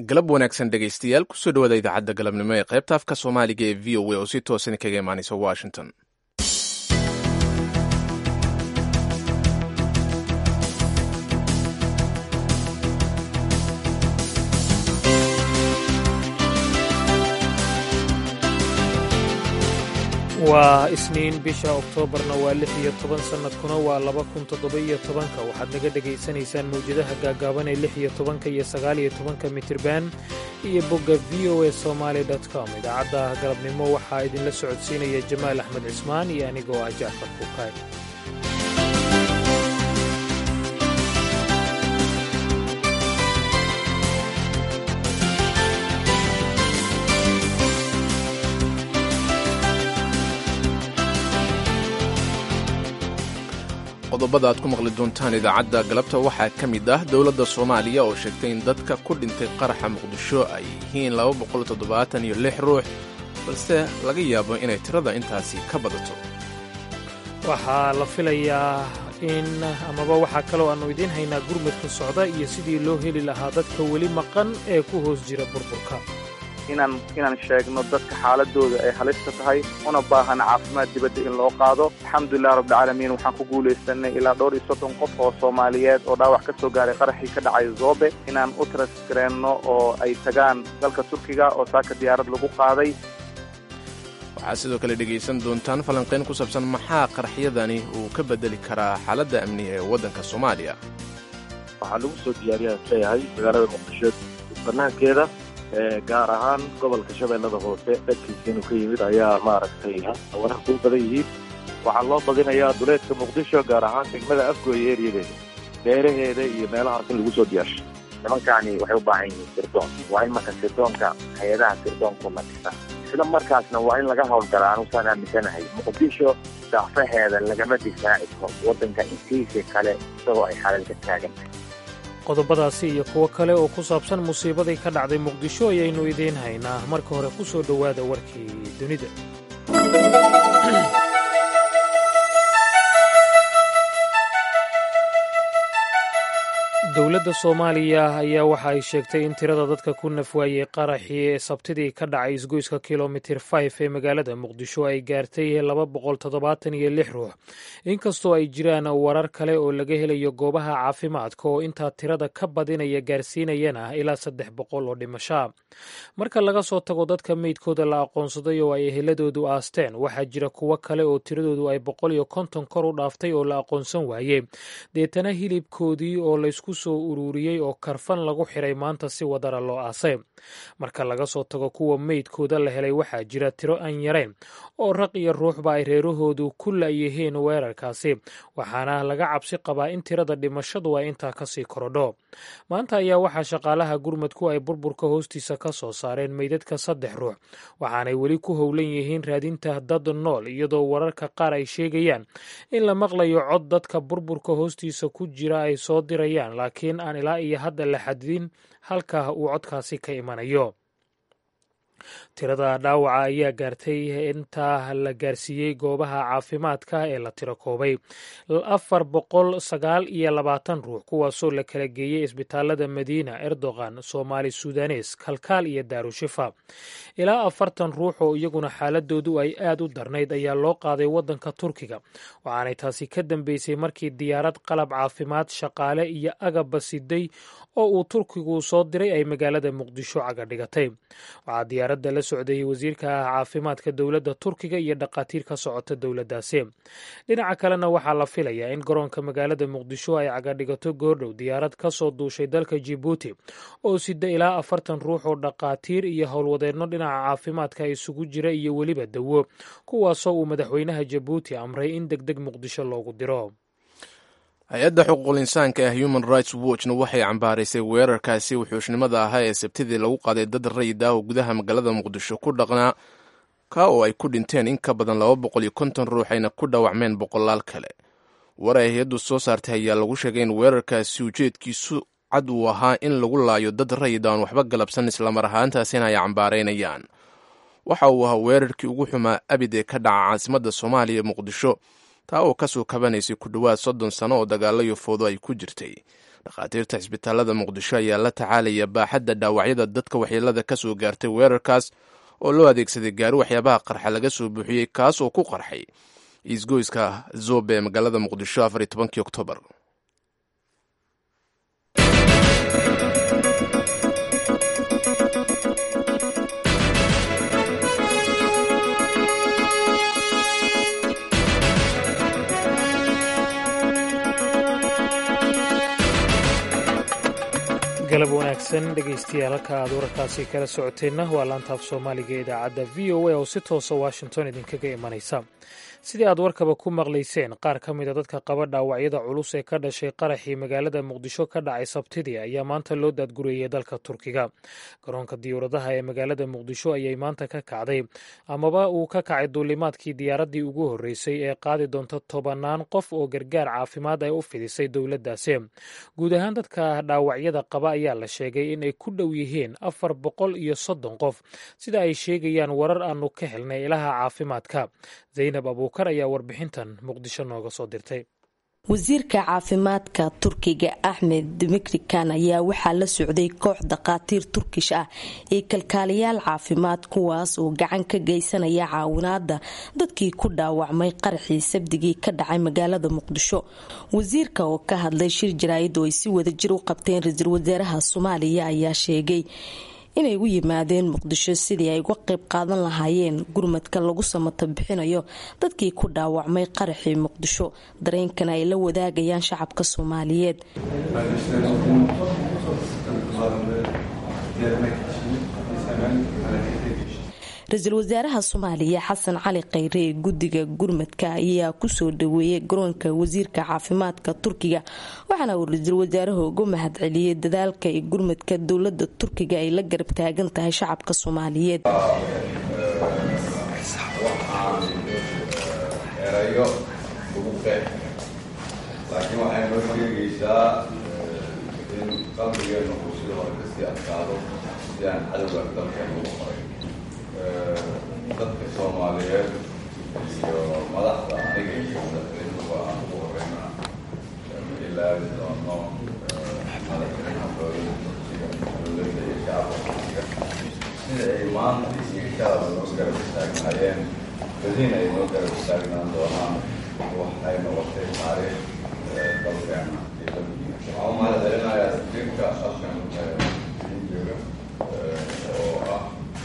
galab wanaagsan dhegaystayaal kusoo dhawaada idaacadda galabnimo ee qaybta afka soomaaliga ee v o a oo si toosan kaga imaanaysa washington waa isniin bisha oktoobarna waa lix iyo toban sannadkuna waa laba kun toddoba-iyo tobanka waxaad naga dhegaysanaysaan mawjadaha gaagaaban ee lix iyo tobanka iyo sagaaliyo tobanka mitirban iyo bogga v o a somaali com idaacadda galabnimo waxaa idinla socodsiinaya jamaal axmed cismaan iyo anigoo ah jacfar kuukaay qodobada aad ku maqli doontaan idaacadda galabta waxaa ka mid ah dowladda soomaaliya oo sheegtay in dadka ku dhintay qaraxa muqdisho ay yihiin iyo lix ruux balse laga yaabo inay tirada intaasi ka badato waxaa la filayaa in amaba waxaa kaloo aannu idiin haynaa gurmadka socda iyo sidii loo heli lahaa dadka weli maqan ee ku hoos jira burburka inaan inaan sheegno dadka xaaladooda ay halista tahay una baahan caafimaad dibadda in loo qaado alxamdulilah rabbilcaalamiin waxaan ku guulaysanay ilaa dhowr iyo soddon qof oo soomaaliyeed oo dhaawac ka soo gaaray qaraxii ka dhacay zoobe inaan u tarasgareenno oo ay tagaan dalka turkiga oo saaka diyaarad lagu qaaday waxaad sidoo kale dhegaysan doontaan falanqayn ku saabsan maxaa qaraxyadani uu ka bedeli karaa xaaladda amniga ee waddanka soomaaliya waxaa lagu soo diyaariyaan leeyahay magaalada muqdisho banaankeeda gaar ahaan gobolka shabeellada hoose dhankiisa inuu ka yimid ayaa maaragtay wararku u badan yihiin waxaa loo badinayaa duleedka muqdisho gaar ahaan degmada afgooye eeriyadeeda beeraheeda iyo meelahaas in lagu soo diyaarsho nimankani waxay u baahan yihiin sirdoon waa in marka sirdoonka hay-adaha sirdoonku matisa isla markaasna waa in laga howlgalaa anusaan aaminsanahay muqdisho dacfaheeda lagama difaaci karo waddanka intiisa kale isagoo ay xalal ka taagantahay qodobadaasi iyo kuwo kale oo ku saabsan musiibadii ka dhacday muqdisho ayaynu idiin haynaa marka hore ku soo dhowaada warkii dunida dowladda soomaaliya ayaa waxa ay sheegtay in tirada dadka ku nafwaayey qaraxii ee sabtidii ka dhacay isgoyska kilomitir fif ee magaalada muqdisho ay gaartay laba boqol toddobaatan iyo lix ruux inkastoo ay jiraan warar kale oo laga helayo goobaha caafimaadka oo intaa tirada ka badinaya gaarsiinayana ilaa saddex boqol oo dhimashaa marka laga soo tago dadka meydkooda la aqoonsaday oo ay eheladoodu aasteen waxaa jira kuwo kale oo tiradoodu ay boqol iyo konton kor u dhaaftay oo la aqoonsan waayey deetana hilibkoodii oo laysku soo ururiyey oo karfan lagu xiray maanta si wadara loo aasay marka laga soo tago kuwa meydkooda la helay waxaa jira tiro aan yarayn oo raq iyo ruuxba ay reerahoodu ku la'yihiin weerarkaasi waxaana laga cabsi qabaa in tirada dhimashadu ay intaa kasii korodho maanta ayaa waxaa shaqaalaha gurmadku ay burburka hoostiisa ka soo saareen meydadka saddex ruux waxaanay weli ku howlan yihiin raadinta dad nool iyadoo wararka qaar ay sheegayaan in la maqlayo cod dadka burburka hoostiisa ku jira ay soo dirayaan laakiin aan ilaa iyo hadda la xadidin halka uu codkaasi ka imanayo tirada dhaawaca ayaa gaartay intaa la gaarsiiyey goobaha caafimaadka ee la tiro koobay afar boqol sagaal iyo labaatan ruux kuwaasoo la kala geeyey isbitaalada madiina erdogan soomaali sudanes kalkaal iyo daarushifa ilaa afartan ruux oo iyaguna xaaladoodu ay aad u darnayd ayaa loo qaaday waddanka turkiga waxaanay taasi ka dambeysay markii diyaarad qalab caafimaad shaqaale iyo agabba siday oo uu turkigu soo diray ay magaalada muqdisho caga dhigatay waxaa diyaaradda la socday wasiirka caafimaadka dowladda turkiga iyo dhakhaatiir ka socota dowladdaasi dhinaca kalena waxaa la filayaa in garoonka magaalada muqdisho ay cagadhigato goordhow diyaarad ka soo duushay dalka jibuuti oo sida ilaa afartan ruux oo dhakhaatiir iyo howlwadeenno dhinaca caafimaadka isugu jira iyo weliba dawo kuwaasoo uu madaxweynaha jabuuti amray in deg deg muqdisho loogu diro hay-adda xuquuqul insaanka ee human rights watchna waxay cambaaraysay weerarkaasi wuxuushnimada ahaa ee sabtidii lagu qaaday dad rayid ah oo gudaha magaalada muqdisho ku dhaqnaa ka oo ay ku dhinteen in ka badan laba boqol iyo konton ruux ayna ku dhaawacmeen boqolaal kale war ay hay-addu soo saartay ayaa lagu sheegay in weerarkaasi ujeedkiisu cad uu ahaa in lagu laayo dad rayid aan waxba galabsan islamar ahaantaasina ay cambaaraynayaan waxa uu ahaa weerarkii ugu xumaa abid ee ka dhaca caasimadda soomaaliya muqdisho taa oo kasoo kabanaysay ku dhowaad soddon sano oo dagaalayo foodo ay ku jirtay dhakhaatiirta cisbitaalada muqdisho ayaa la tacaalaya baaxadda dhaawacyada dadka waxyeelada ka soo gaartay weerarkaas oo loo adeegsaday gaari waxyaabaha qarxa laga soo buuxiyey kaas oo ku qarxay isgoyska zobe ee magaalada muqdisho afar iyo tobankii oktoobar galab wanaagsan dhegaystayaal halka aad wararkaasi kala socoteenna waa laantaaf soomaaliga ee idaacadda v o a oo si toosa washington idinkaga imanaysa sidii aad warkaba ku maqlayseen qaar ka mid a dadka qaba dhaawacyada culus ee ka dhashay qaraxii magaalada muqdisho ka dhacay sabtidii ayaa maanta loo daadgureeyey dalka turkiga garoonka diyuuradaha ee magaalada muqdisho ayay maanta ka kacday amaba uu ka kacay duulimaadkii diyaaraddii ugu horreysay ee qaadi doonta tobannaan qof oo gargaar caafimaad ay u fidisay dowladdaasi guud ahaan dadka dhaawacyada qaba ayaa la sheegay in ay ku dhow yihiin afar boqol iyo soddon qof sida ay sheegayaan warar aanu ka helnay ilaha caafimaadka zaynab abuukar ayaa warbixintan muqdisho nooga soo dirtay wasiirka caafimaadka turkiga axmed dimikrikan ayaa waxaa la socday koox dhakhaatiir turkish ah iyo kalkaaliyaal caafimaad kuwaas oo gacan ka geysanaya caawinaada dadkii ku dhaawacmay qaraxii sabdigii ka dhacay magaalada muqdisho wasiirka oo ka hadlay shir jaraa'id oo ay si wadajir u qabteen ra-iisul wasaaraha soomaaliya ayaa sheegay inay u yimaadeen muqdisho sidii ay uga qayb qaadan lahaayeen gurmadka lagu samata bixinayo dadkii ku dhaawacmay qaraxii muqdisho dareenkana ay la wadaagayaan shacabka soomaaliyeed ra-iisul wasaaraha soomaaliya xasan cali khayre ee guddiga gurmadka ayaa kusoo dhaweeyay garoonka wasiirka caafimaadka turkiga waxaana uu ra-iisul wasaaruhu uga mahadceliyey dadaalka iyo gurmadka dowlada turkiga ay la garab taagan tahay shacabka soomaaliyeed laakiin waxay noo sheegaysaa in qalbigeenu uu sida hore kasii adkaado si aan cadowga dalkeenu ugu qoray dadka soomaaliyeed iyo madaxda aniga iyo madaxweynuhuba aan ugu horeyna ma ilaabi doono madaxweynaha dowlada turkiga dowladda iyo shacabka turkiga sida ay maanta iyo shalaba noo garab istaagnaayeen badina ay noo garab istaagnaan doonaan waxay noqotay taariikh dalkeena iyo dalkiina waxaan u mahadcelinayaa safiirka halkan ii jooga oo ah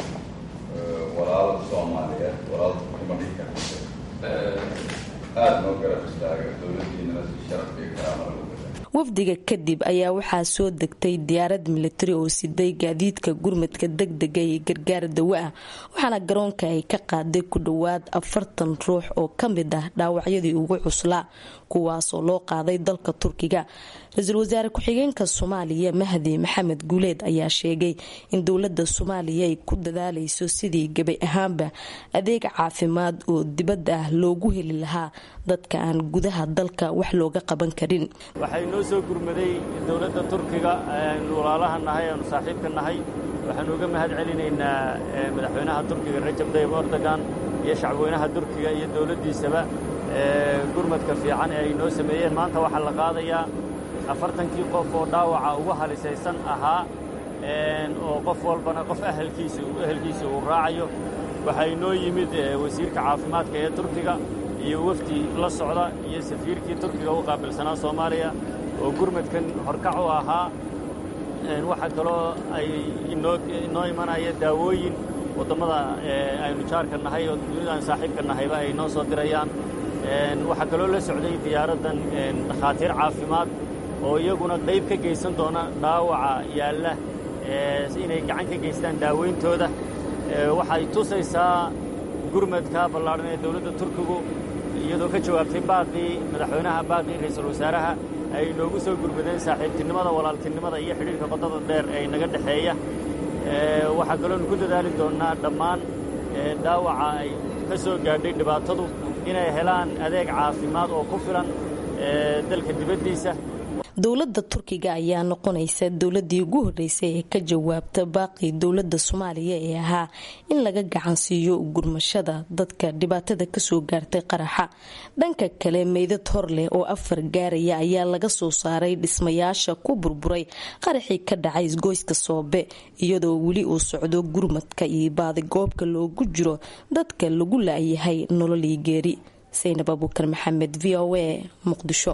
walaal soomaaliyeed walaal kuma dhihi karta aada noo garab istaaga dowladdiinana si sharaf iyo karaama lagu gada wafdiga kadib ayaa waxaa soo degtay diyaarad militari oo siday gaadiidka gurmadka degdega iyo gargaar dawo ah waxaana garoonka ay ka qaaday ku dhowaad afartan ruux oo ka mid ah dhaawacyadii ugu cuslaa kuwaasoo loo qaaday dalka turkiga ra-iisul wasaare ku-xigeenka soomaaliya mahdi maxamed guuleed ayaa sheegay in dowlada soomaaliya ay ku dadaalayso sidii gabay ahaanba adeeg caafimaad oo dibadda ah loogu heli lahaa dadka aan gudaha dalka wax looga qaban karin waxay noo soo gurmaday dowladda turkiga aynu walaalaha nahay aanu saaxiibka nahay waxaanu uga mahad celinaynaa madaxweynaha turkiga rajab tayyib erdogan iyo shacbweynaha turkiga iyo dowladdiisaba gurmadka fiican ee ay noo sameeyeen maanta waxaa la qaadayaa afartankii qof oo dhaawaca ugu halisaysan ahaa oo qof walbana qof ahalkiisa ehelkiisa uu raacayo waxaa inoo yimid wasiirka caafimaadka ee turkiga iyo wafdi la socda iyo safiirkii turkiga u qaabilsanaa soomaaliya oo gurmadkan horkac u ahaa waxaa kaloo ay inoo imanaya daawooyin wadammada aynu jaarka nahay oo dunida aynu saaxiibka nahayba ay noo soo dirayaan waxaa kaloo la socday diyaaraddan dhakhaatiir caafimaad oo iyaguna qayb ka geysan doona dhaawaca yaalla inay gacan ka geystaan daaweyntooda waxay tusaysaa gurmadka ballaadhan ee dowladda turkigu iyadoo ka jawaabtay baaqii madaxweynaha baaqii ra-iisul wasaaraha ay noogu soo gurmadeen saaxiibtinimada walaaltinimada iyo xidhiirka qodada dheer ee naga dhexeeya waxaa kaloonu ku dadaali doonnaa dhammaan dhaawaca ay ka soo gaadhay dhibaatadu inay helaan adeeg caafimaad oo ku filan dalka dibaddiisa dowladda turkiga ayaa noqonaysa dowladii ugu horeysay ee ka jawaabta baaqii dowlada soomaaliya ee ahaa in laga gacansiiyo gurmashada dadka dhibaatada kasoo gaartay qaraxa dhanka kale meydad hor leh oo afar gaaraya ayaa laga soo saaray dhismayaasha ku burburay qaraxii ka dhacay isgoyska soobe iyadoo weli uu socdo gurmadka iyo baadigoobka loogu jiro dadka lagu laayahay nololii geeri saynab abuukar maxamed v o a muqdisho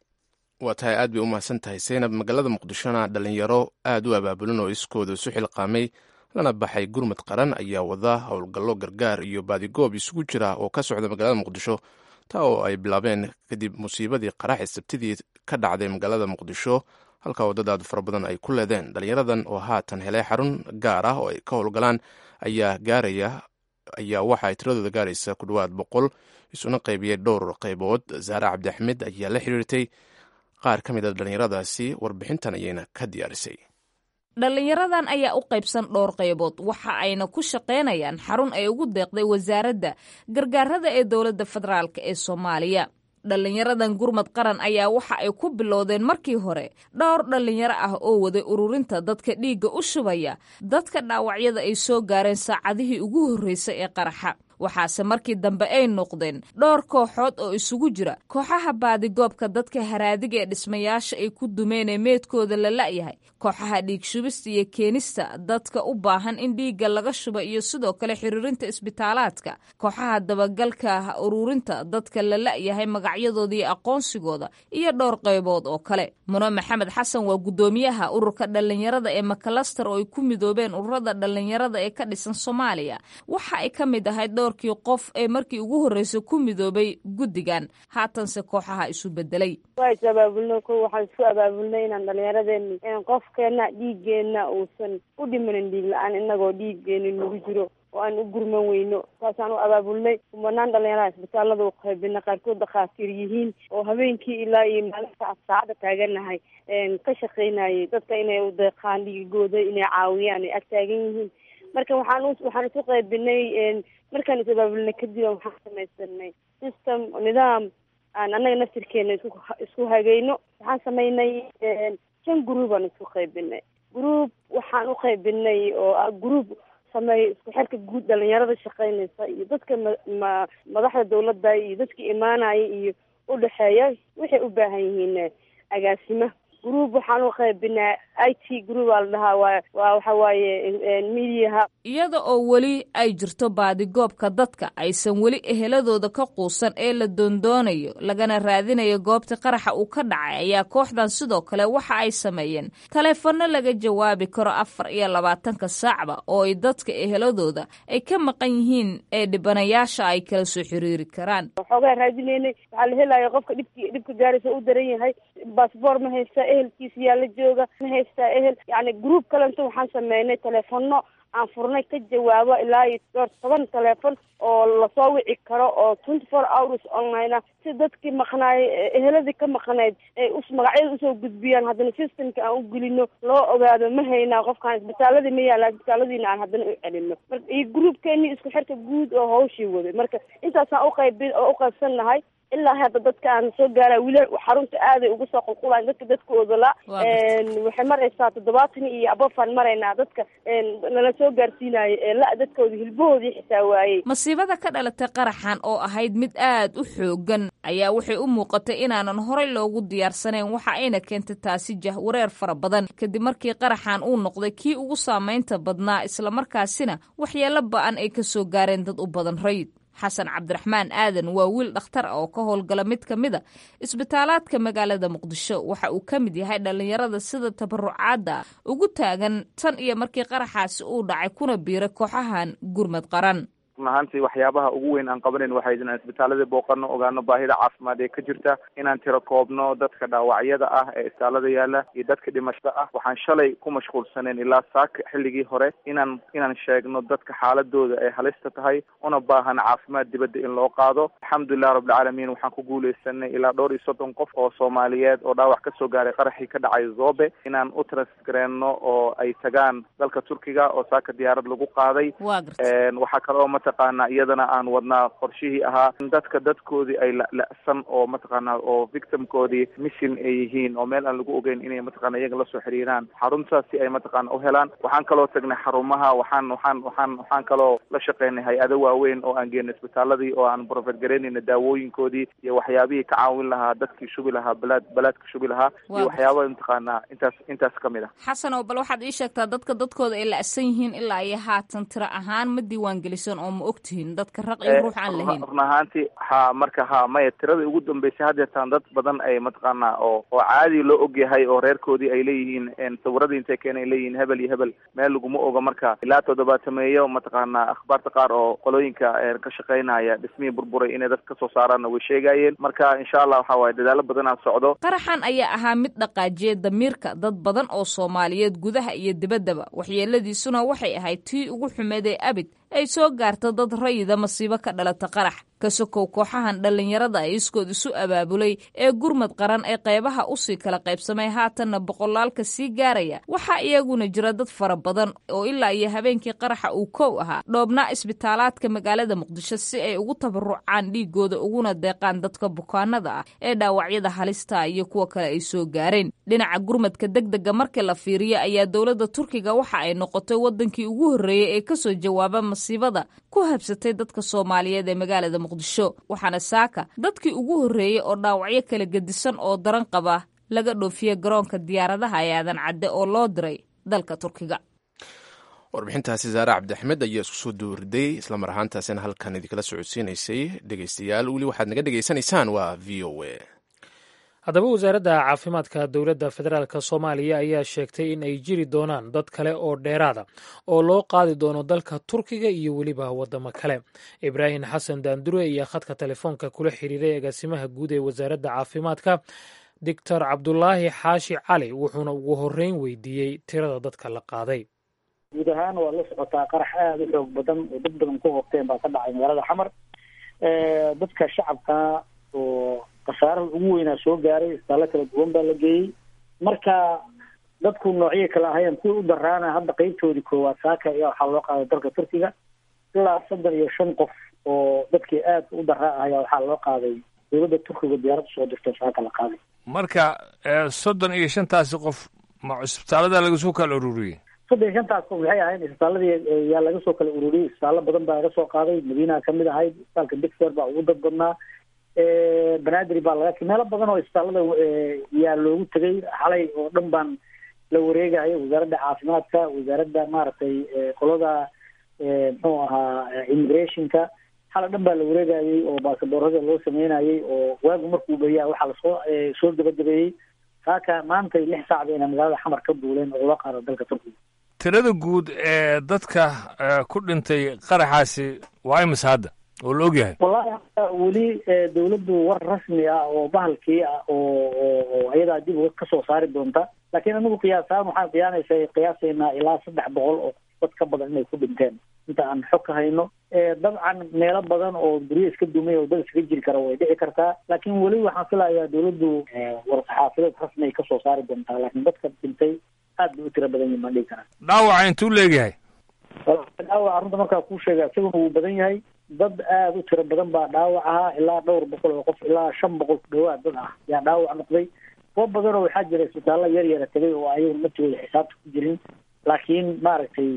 waa tahay aad bay u mahadsan tahay saynab magaalada muqdishona dhalinyaro aad u abaabulan oo iskooda isu xilqaamay lana baxay gurmud qaran ayaa wada howlgallo gargaar iyo baadigoob isugu jira oo ka socda magaalada muqdisho taa oo ay bilaabeen kadib musiibadii qaraxi sabtidii ka dhacday magaalada muqdisho halka wadadaadu fara badan ay ku leedeen dhalinyaradan oo haatan helay xarun gaar ah oo ay ka howlgalaan ayaa gaaraya ayaa waxa ay tiradooda gaaraysa ku dhowaad boqol isuna qaybiyey dhowr qaybood zaare cabdi axmed ayaa la xiriirtay qaar ka mid a dhallinyaradaasi warbixintan ayayna ka diyaarisay dhallinyaradan ayaa u qaybsan dhowr qaybood waxa ayna ku shaqaynayaan xarun ay ugu deeqday wasaaradda gargaarada ee dowladda federaalk ee soomaaliya dhallinyaradan gurmad qaran ayaa waxa ay ku bilowdeen markii hore dhowr dhallinyaro ah oo waday ururinta dadka dhiigga u shubaya dadka dhaawacyada ay soo gaareen saacadihii ugu horreysay ee qaraxa waxaase markii dambe ay noqdeen dhowr kooxood oo isugu jira kooxaha baadigoobka dadka haraadiga ee dhismayaasha ay ku dumeen ee meedkooda la la'yahay kooxaha dhiig shubista iyo keenista dadka u baahan in dhiigga laga shuba iyo sidoo kale xiriirinta isbitaalaadka kooxaha dabagalka ururinta dadka la la'yahay magacyadooda iyo aqoonsigooda iyo dhowr qaybood oo kale muno maxamed xasan waa guddoomiyaha ururka dhallinyarada ee makalaster oo ay ku midoobeen ururada dhallinyarada ee ka dhisan soomaaliya waxa ay ka mid ahayd dhowrkii qof ee markii ugu horreysay ku midoobay guddigan haatanse kooxaha isu bedelay waa is abaabulno ko waxaan isku abaabulnay inaan dhallinyaradeeni qofkeena dhiiggeena uusan u dhimanin dhiig la-aan inagoo dhiiggeeni nagu jiro oo aan u gurman weyno saasaan u abaabulnay kumanaan dhalinyaraha isbitaalada u qaybina qaarkood dhakhaatiir yihiin oo habeenkii ilaa iyo maalinta saacada taaganahay ka shaqaynayay dadka inay u deeqaan dhiigooda inay caawiyaan ay ag taagan yihiin marka waxaan waxaan isu qaybinay markaan is abaabulnay kadib waxaan samaysanay system nidaam aan annaga naftirkeena isku isku hagayno waxaan samaynay shan group aan isku qaybinay group waxaan u qaybinay oo ah group sameeya isku xirka guud dhalinyarada shaqaynaysa iyo dadka ma madaxda dawladda iyo dadka imaanaya iyo udhexeeya waxay u baahan yihiin agaasima group waxaan u qaybinaa i t group aa la dhahaa waa waa waxa waaye mediaha iyada oo weli ay jirto baadigoobka dadka aysan weli eheladooda ka quusan ee la doondoonayo lagana raadinayo goobta qaraxa uu ka dhacay ayaa kooxdan sidoo kale waxa ay sameeyeen taleefanno laga jawaabi karo afar iyo labaatanka saacba oo ay dadka eheladooda ay ka maqan yihiin ee dhibanayaasha ay kala soo xiriiri karaan waxoogaa raadineynay waxaa la helaya qofka dhibki dhibka gaaraysa u daran yahay baasboor ma haysta ehelkiisa yaa la jooga ma haystaa ehel yani group kalenta waxaan sameynay teleefono aan furnay ka jawaabo ilaa iyo dhowr toban teleefon oo lasoo wici karo oo twenty four hours online ah si dadkii maqnaay eheladii ka maqnayd ay us magacyada usoo gudbiyaan haddana systemka aan u gelino loo ogaado ma haynaa qofkaan isbitaaladii ma yaala isbitaaladiina aan haddana u celino marka iyo groupkeeni isku xirka guud oo hawshii waday marka intaasaan uqaybi oo uqaybsan nahay ilaa hadda dadka aan soo gaara wili xarunta aaday ugu soo qulqulaan dadka dadkooda la waxay maraysaa toddobaatan iyo abofaan maraynaa dadka nala soo gaarsiinayo ee la dadkooda hilbahoodii xitaa waayey masiibada ka dhalatay qaraxan oo ahayd mid aad u xoogan ayaa waxay u muuqatay inaanan horey loogu diyaarsanayn waxa ayna keentay taasi jahwareer fara badan kadib markii qaraxan uu noqday kii ugu saamaynta badnaa islamarkaasina waxyeelo ba-an ay ka soo gaareen dad u badan rayid xasan cabdiraxmaan aadan waa wiil dhakhtar ah oo ka howlgala mid ka mid a isbitaalaadka magaalada muqdisho waxa uu ka mid yahay dhallinyarada sida tabarucaadda ugu taagan tan iyo markii qaraxaasi uu dhacay kuna biiray kooxahan gurmad qaran run ahaantii waxyaabaha ugu weyn aan qabanayn waxay inaan isbitaaladii booqano ogaano baahida caafimaad ee ka jirta inaan tiro koobno dadka dhaawacyada ah ee isbitaalada yaala iyo dadka dhimashada ah waxaan shalay ku mashquulsaneen ilaa saaka xilligii hore inaan inaan sheegno dadka xaaladooda ay halista tahay una baahan caafimaad dibadda in loo qaado alxamdulilah rabbilcaalamiin waxaan ku guuleysanay ilaa dhowr iyo soddon qof oo soomaaliyeed oo dhaawac kasoo gaaray qaraxii ka dhacay zobe inaan u transgareenno oo ay tagaan dalka turkiga oo saaka diyaarad lagu qaaday waxaa kale oo mata mataqaana iyadana aan wadnaa qorshihii ahaa in dadka dadkoodii ay la-la-san oo mataqaana oo victimkoodii missin ay yihiin oo meel aan lagu ogeyn inay mataqana iyaga lasoo xiriiraan xaruntaas si ay mataqana u helaan waxaan kaloo tagnay xarumaha waxaan waxaan waxaan waxaan kaloo la shaqeynay hay-ado waaweyn oo aan geenay isbitaaladii oo aan profet garaynayna daawooyinkoodii iyo waxyaabihii ka caawin lahaa dadkii shubi lahaa balaad balaadka shubi lahaa iyo waxyaaba mataqaana intaas intaas kamid ah xasan oo bal waxaad ii sheegtaa dadka dadkooda ay la-san yihiin ilaa iyo haatan tiro ahaan ma diiwaan gelisan oo ma ogtihiin dadka raq iyo ruux aan lahayn run ahaanti ha marka ha maya tiradii ugu dambeysay haddeetaan dad badan ay mataqaana oo oo caadi loo ogyahay oo reerkoodii ay leeyihiin sawiradii intay keenay leeyihiin hebel iyo hebel meel laguma oga marka ilaa toddobaatameeyo mataqaana akhbaarta qaar oo qolooyinka ka shaqeynaya dhismihii burburay inay dad kasoo saaraanna way sheegayeen marka insha allah waxa waaye dadaalo badan aan socdo qaraxan ayaa ahaa mid dhaqaajiya damiirka dad badan oo soomaaliyeed gudaha iyo dibaddaba waxyeeladiisuna waxay ahayd tii ugu xumeed ee abid ay soo gaarta dad rayida masiibo ka dhalata qarax ka sokow kooxahan dhallinyarada ay iskood isu abaabulay ee gurmad qaran ee qaybaha usii kala qaybsamay haatanna boqolaalka sii gaaraya waxaa iyaguna jira dad fara badan oo ilaa iyo habeenkii qaraxa uu kow ahaa dhoobnaa isbitaalaadka magaalada muqdisho si ay ugu tabarucaan dhiigooda uguna deeqaan dadka bukaanada ah ee dhaawacyada halista iyo kuwa kale ay soo gaareen dhinaca gurmadka degdega markii la fiiriyo ayaa dowladda turkiga waxa ay noqotay wadankii ugu horreeyey ee kasoo jawaaba masiibada ku habsatay dadka soomaaliyeed ee magaalada muqdisho waxaana saaka dadkii ugu horreeyey oo dhaawacyo kala gedisan oo daran qaba laga dhoofiye garoonka diyaaradaha ee aadan cadde oo loo diray dalka turkiga warbixintaasi saare cabdixmed ayaa isku soo duuriday islamar ahaantaasina halkan idinkala socodsiinaysay dhegeystayaal weli waxaad naga dhegeysanaysaan waa v o a haddaba wasaaradda caafimaadka dowladda federaalk soomaaliya ayaa sheegtay in ay jiri doonaan dad kale oo dheeraada oo loo qaadi doono dalka turkiga iyo weliba waddamo kale ibraahim xasan daandure iyo khadka telefoonka kula xiriiray agaasimaha guud ee wasaaradda caafimaadka doctor cabdulaahi xaashi cali wuxuuna ugu horreyn weydiiyey tirada dadka la qaaday guud ahaan waa la socotaa qarax aada u xoog badan oo dad badan ku hobteen baa ka dhacay magaalada xamar dadka shacabka oo khasaaraha ugu weynaa soo gaaray isbitaallo kala duwan baa la geeyey marka dadku noocyo kale ahayeen kuwii u daraana hadda qeybtoodii koowaad saaka ayaa waxaa loo qaaday dalka turkiga ilaa soddon iyo shan qof oo dadkii aad u daraa ah ayaa waxaa loo qaaday dowladda turkiga diyaarad soo dirto saaka la qaaday marka soddon iyo shantaasi qof ma cisbitaallada laga soo kala ururiyey soddon iyo shantaas qof waxay ahayn isbitaaladii yaa laga soo kala ururiyey isbitaallo badan baa laga soo qaaday madiina kamid ahayd isbitaalka dixer baa ugu dad badnaa banaadir baa laga meelo badan oo isbitaallada yaa loogu tegay xalay oo dhan baan la wareegayo wasaaradda caafimaadka wasaaradda maaragtay qolada muxuu ahaa immigrationka xalay dhan baa la wareegayay oo baasaboorada loo sameynayay oo waagu markuu beriyaa waxaa lasoo soo gabagabeeyey saaka maantay lix saac bayna magaalada xamar ka duuleen oo loo qaado dalka turkiga tirada guud ee dadka ku dhintay qaraxaasi waa imise hadda oo la ogyahay wallahi weli dawladdu war rasmi ah oo bahalkii ah oo oo ayadaa dib uga kasoo saari doonta laakiin anigu qiyaasaan waxaan qiyaanaysa qiyaasaynaa ilaa saddex boqol oo dad ka badan inay ku dhinteen inta aan xog ka hayno dabcan meelo badan oo guryo iska dumay oo dad iskaga jiri kara way dhici kartaa laakiin weli waxaan filayaa dawladdu war-saxaafadeed rasmi ay kasoo saari doontaa laakiin dadka dhintay aad bay u tiro badan yihin baan dhihi karaa dhaawaca intuu leegyahay dhaawaca runta markaa kuu sheega isaguna wuu badan yahay dad aada u tiro badan baa dhaawac ahaa ilaa dhowr boqol oo qof ilaa shan boqol ku dhawaad dad ah yaa dhaawac noqday kuwo badan oo waxaa jira isbitaallo yar yara tegay oo ayaga matooda xisaabta ku jirin laakiin maaragtay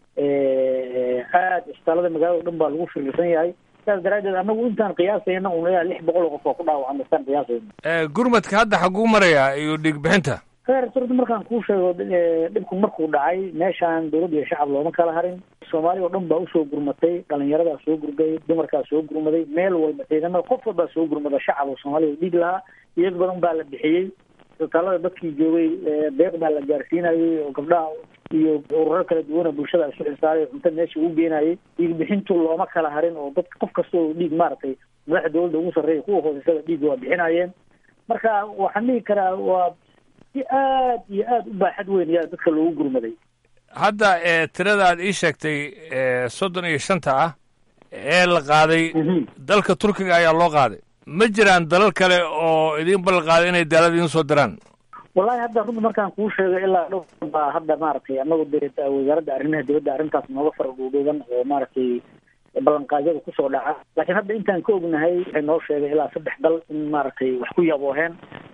aada isbitaallada magaalada o dhan baa lagu firirsan yahay sidaas daraaddeed anagu intaan qiyaasayna un ilaa lix boqol oo qof oo ku dhaawacan istaan qiyaasayna gurmadka hadda xaguu marayaa iyo dhiig bixinta heer surda markaan kuu sheego dhibku markuu dhacay meeshaan dawladda iyo shacab looma kala harin soomaali oo dhan baa usoo gurmatay dhalinyaradaa soo gurgay dumarkaa soo gurmaday meel walba ciidamada qof walbaa soo gurmada shacab oo soomaaliya dhiig lahaa iyag badan baa la bixiyey isbitaalada dadkii joogay deeq baa la gaarsiinayay oo gabdhaha iyo ururo kala duwana bulshada isu xilsaaray cunto meesha ugu geenayay dhiig bixintu looma kala harin oo dad qof kasta oo dhiig maaragtay madaxa dawladda ugu sarreeya kuwa hooseysaa dhiigga waa bixinayeen marka waxaan dhihi karaa waa si aad iyo aada u baaxad weyn ayaa dadka loogu gurmaday hadda tirada aad ii sheegtay soddon iyo shanta ah ee la qaaday dalka turkiga ayaa loo qaaday ma jiraan dalal kale oo idiin ballan qaaday inay daalada idiin soo diraan wallahi hadda runta markaan kuu sheego ilaa dhowr baa hadda maaragtay anagu de wasaaradda arrimaha dibadda arrintaas nooga fara dhuudhuuban oo maaragtay ballanqaadyada kusoo dhaca laakiin hadda intaan ka ognahay waxay noo sheegay ilaa saddex dal in maaragtay wax ku yabooheen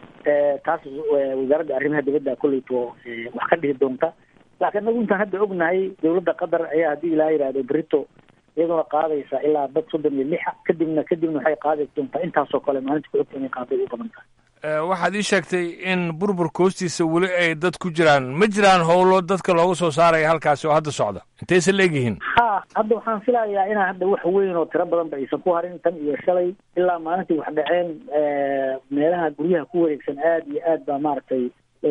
taas wasaaradda arrimaha dibadda kolleyto wax ka dhihi doonta laakiin anagu intaan hadda ognahay dowladda qatar ayaa haddii ilaa yidhahdo brito iyaduna qaadaysa ilaa dad soddon iyo lixa kadibna kadibna waxay qaadi doontaa intaasoo kale maalinta ku xigta inay qaaday u badan tahay waxaad ii sheegtay in burburka hoostiisa weli ay dad ku jiraan ma jiraan howlo dadka looga soo saaraya halkaasi oo hadda socda intayse leegyihiin ha hadda waxaan filayaa inaan hadda wax weyn oo tiro badan ba aysan ku harin tan iyo shalay ilaa maalintii wax dhaceen meelaha guryaha ku wareegsan aad iyo aad baa maaragtay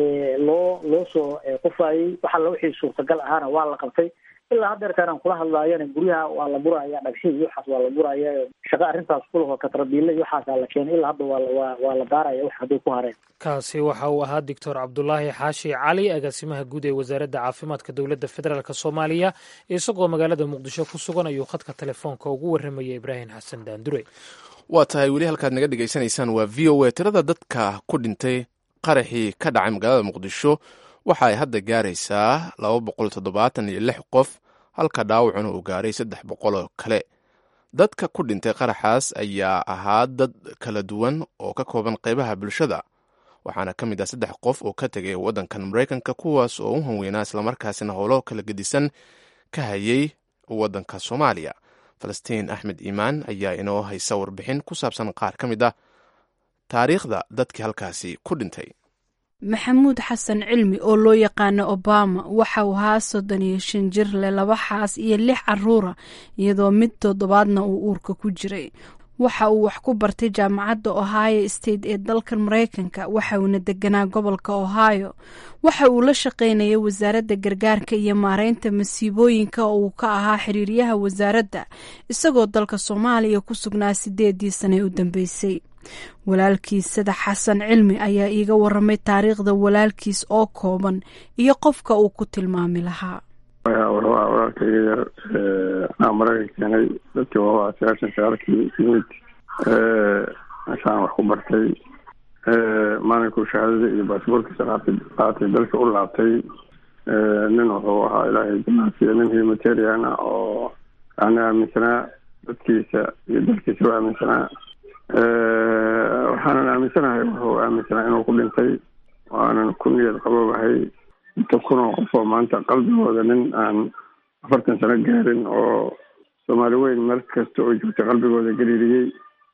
loo loo soo qufaayey waxa la wixii suurtagal ahaana waa la qabtay ilaa haddeertaan aan kula hadlaayana guryaha waa la buraya dhagshii iyo waxaas waa la buraya shaqa arrintaas kulahoo katrabiile iyo waxaasaa la keenay ilaa hadda waa waa waa la baaraya wax hadday ku hareen kaasi waxa uu ahaa doctor cabdulaahi xaashi cali agaasimaha guud ee wasaaradda caafimaadka dowladda federaalk soomaaliya isagoo magaalada muqdisho ku sugan ayuu khadka telefoonka ugu warramaya ibraahim xasan daandure waa tahay weli halkaad naga dhegaysanaysaan waa v o a tirada dadka ku dhintay qaraxii ka dhacay magaalada muqdisho waxa ay hadda gaaraysaa laba boqol toddobaatan iyo lix qof halka dhaawacuna uu gaaray saddex boqol oo kale dadka ku dhintay qaraxaas ayaa ahaa dad kala duwan oo ka kooban qaybaha bulshada waxaana ka mid ah saddex qof oo ka tegay waddankan maraykanka kuwaas oo u hanweynaa islamarkaasina howlo kala gedisan ka hayay waddanka soomaaliya falastiin axmed iimaan ayaa inoo haysa warbixin ku saabsan qaar ka mid ah taariikhda dadkii halkaasi ku dhintay maxamuud xasan cilmi oo loo yaqaano obama waxa uu ahaa soddon iyo shan jir leh laba xaas iyo lix caruura iyadoo mid toddobaadna uu uurka ku jiray waxa uu wax ku bartay jaamacadda ohio state ee dalkan maraykanka waxa uuna deganaa gobolka ohio waxa uu la shaqaynayay wasaaradda gargaarka iyo maareynta masiibooyinka oo uu ka ahaa xiriiryaha wasaaradda isagoo dalka soomaaliya ku sugnaa sideedii sane u dambeysay walaalkiis sadax xasan cilmi ayaa iiga waramay taariikhda walaalkiis oo kooban iyo qofka uu ku tilmaami lahaa walaalkayga yar anaa maraykan keenay dadkii waa sagaashan sagaalkii yimid meeshaan wax ku bartay maalinkuu shahaadada iyo baasboorkiisa qaatay qaatay dalka u laabtay nin wuxuu ahaa ilaahay janaasiya nin humanitarian ah oo yani aaminsanaa dadkiisa iyo dalkiisa u aaminsanaa waxaanan aaminsanahay wuxuu aaminsanaa inuu ku dhintay waanan ku niyad qaboobahay inta kunoo qof oo maanta qalbigooda nin aan afartan sano gaarin oo soomaali weyn meel kasta oo joogtay qalbigooda gariiriyey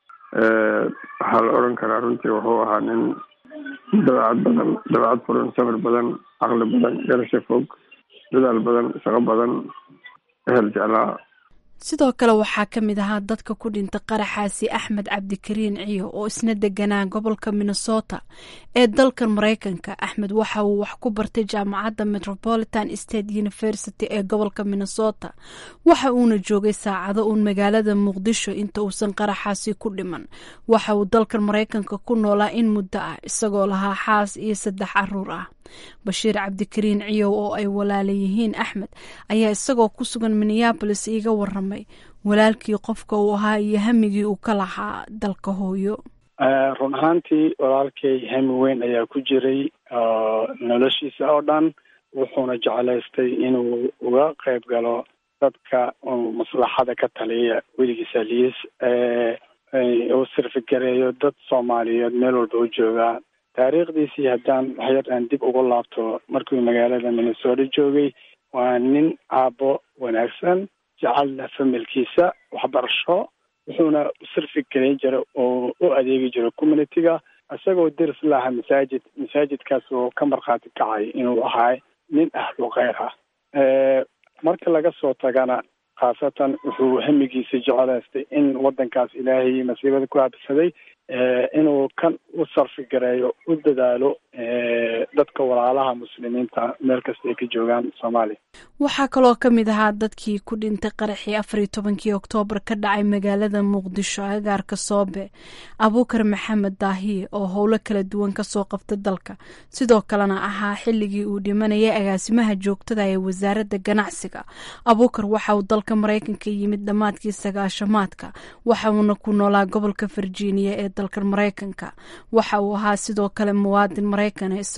waxaa la odhan karaa runtii wuxuu ahaa nin dabeecad badan dabeecad furan samir badan caqli badan garasho fog dadaal badan shaqo badan ehel jeclaa sidoo kale waxaa ka mid ahaa dadka ku dhintay qaraxaasi axmed cabdikariin ciyo oo isna deganaa gobolka minnesota ee dalkan maraykanka axmed waxa uu wax ku bartay jaamacadda metropolitan state university ee gobolka minnesota waxa uuna joogay saacado uun magaalada muqdisho inta uusan qaraxaasi ku dhiman waxa uu dalkan maraykanka ku noolaa in muddo ah isagoo lahaa xaas iyo saddex caruur ah bashiir cabdikariin ciyow oo ay walaala yihiin axmed ayaa isagoo ku sugan minneabolis iiga waramay walaalkii qofka uu ahaa iyo hamigii uu ka lahaa dalka hooyo run ahaantii walaalkay hami weyn ayaa ku jiray noloshiisa oo dhan wuxuuna jeclaystay inuu uga qayb galo dadka maslaxada ka taliya weligiisa liis uu sirfigareeyo dad soomaaliyeed meel walba u joogaa taariikhdiisii haddaan waxyar aan dib ugu laabto markuu magaalada minnesota joogay waa nin aabbo wanaagsan jecelna familkiisa waxbarasho wuxuuna sirfi gelin jiray oo u adeegi jiray communitiga isagoo deris laha masaajid masaajidkaas oo ka markhaati kacay inuu ahaa nin ahlu kheyr ah marka laga soo tagana khaasatan wuxuu hamigiisa jecelaystay in waddankaas ilaahay masiibada ku habsaday inuu kan u sarfi gareeyo u dadaalo dadka walaalaha muslimiinta meel kasta ay ka joogaan soomaaliya waxaa kaloo ka mid ahaa dadkii ku dhintay qaraxii afar iyo tobankii oktoobar ka dhacay magaalada muqdisho agaarka soobe abuukar maxamed daahiye oo howlo kala duwan kasoo qabta dalka sidoo kalena ahaa xilligii uu dhimanayay agaasimaha joogtada ee wasaaradda ganacsiga abuukar waxa uu dalka maraykanka yimid dhammaadkii sagaashamaadka waxa uuna ku noolaa gobolka virginia ee dalka maraykanka waxa uu ahaa sidoo kale muwaadin maraykana isagoo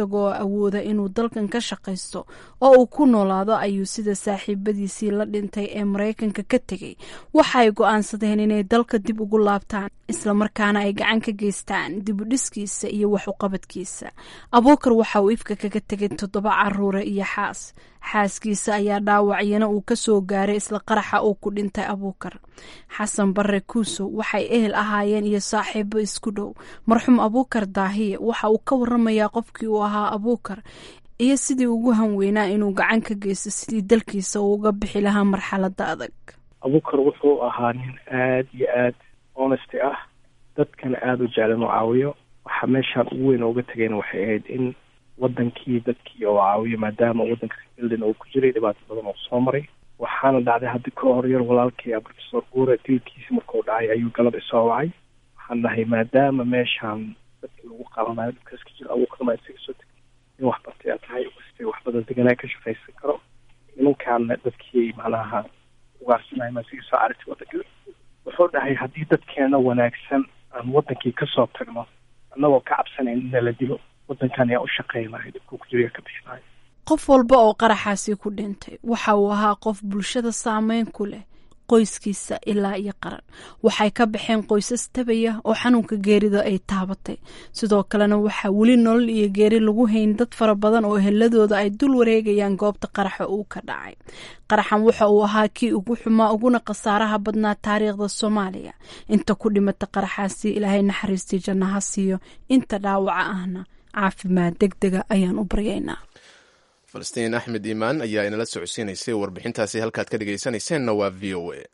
isagoo awooda inuu dalkan ka shaqaysto oo uu ku noolaado ayuu sida saaxiibadiisii la dhintay ee maraykanka ka tegey waxa ay go-aansadeen inay dalka dib ugu laabtaan islamarkaana ay gacan ka geystaan dibudhiskiisa iyo wax uqabadkiisa abuukar waxa uu ifka kaga tegay toddoba caruure iyo xaas xaaskiisa ayaa dhaawacyana uu ka soo gaaray isla qaraxa uu ku dhintay abuukar xasan bare kuusow waxay ehel ahaayeen iyo saaxiibo isku dhow marxuum abuukar daahiye waxa uu ka waramayaa qofkii uu ahaa abuukar iyo sidii ugu hanweynaa inuu gacan ka geysto sidii dalkiisa uu uga bixi lahaa marxalada adag abuukar wuxuu ahaa nin aad iyo aad honesty ah dadkana aada u jeclan oo caawiyo waxaa meeshaan ugu weyn ooga tegayna waxay ahayd in wadankii dadkii oo caawiyo maadaama wadanka rebuilding uu ku jiray dhibaato badan oo soo maray waxaana dhacday haddi ka hor yar walaalkay professor guure dilkiisi markuu dhacay ayuu galab isoo wacay waxaan dhahay maadaama meeshaan dadkii lagu qabanayo dhibkaas ka jiro abuukarma isaga soo tegay in wax bartay aad tahay kastay wax badan deganaa ka shaqaysan karo nimankaana dadkii macnaha ugaarsanaya ma isaga soo carartay wadanka wuxuu dhahay haddii dadkeena wanaagsan aan wadankii kasoo tagno annagoo ka cabsanayn in nala dilo wadankan ayaa u shaqeynayo dhibkuu ku jiro ka bixinayo qof walba oo qaraxaasi ku dhintay waxa uu ahaa qof bulshada saameyn ku leh qoyskiisa ilaa iyo qaran waxay ka baxeen qoysas tabaya oo xanuunka geerida ay taabatay sidoo kalena waxaa weli nolol iyo geeri lagu hayn dad fara badan oo eheladooda ay dul wareegayaan goobta qaraxa uu ka dhacay qaraxan waxa uu ahaa kii ugu xumaa uguna khasaaraha badnaa taariikhda soomaaliya inta ku dhimata qaraxaasi ilaahay naxariistii jannaha siiyo inta dhaawaca ahna caafimaad deg dega ayaan u baryaynaa falastiin axmed iimaan ayaa inala socodsiinaysay warbixintaasi halkaad ka dhegaysanayseena waa v o a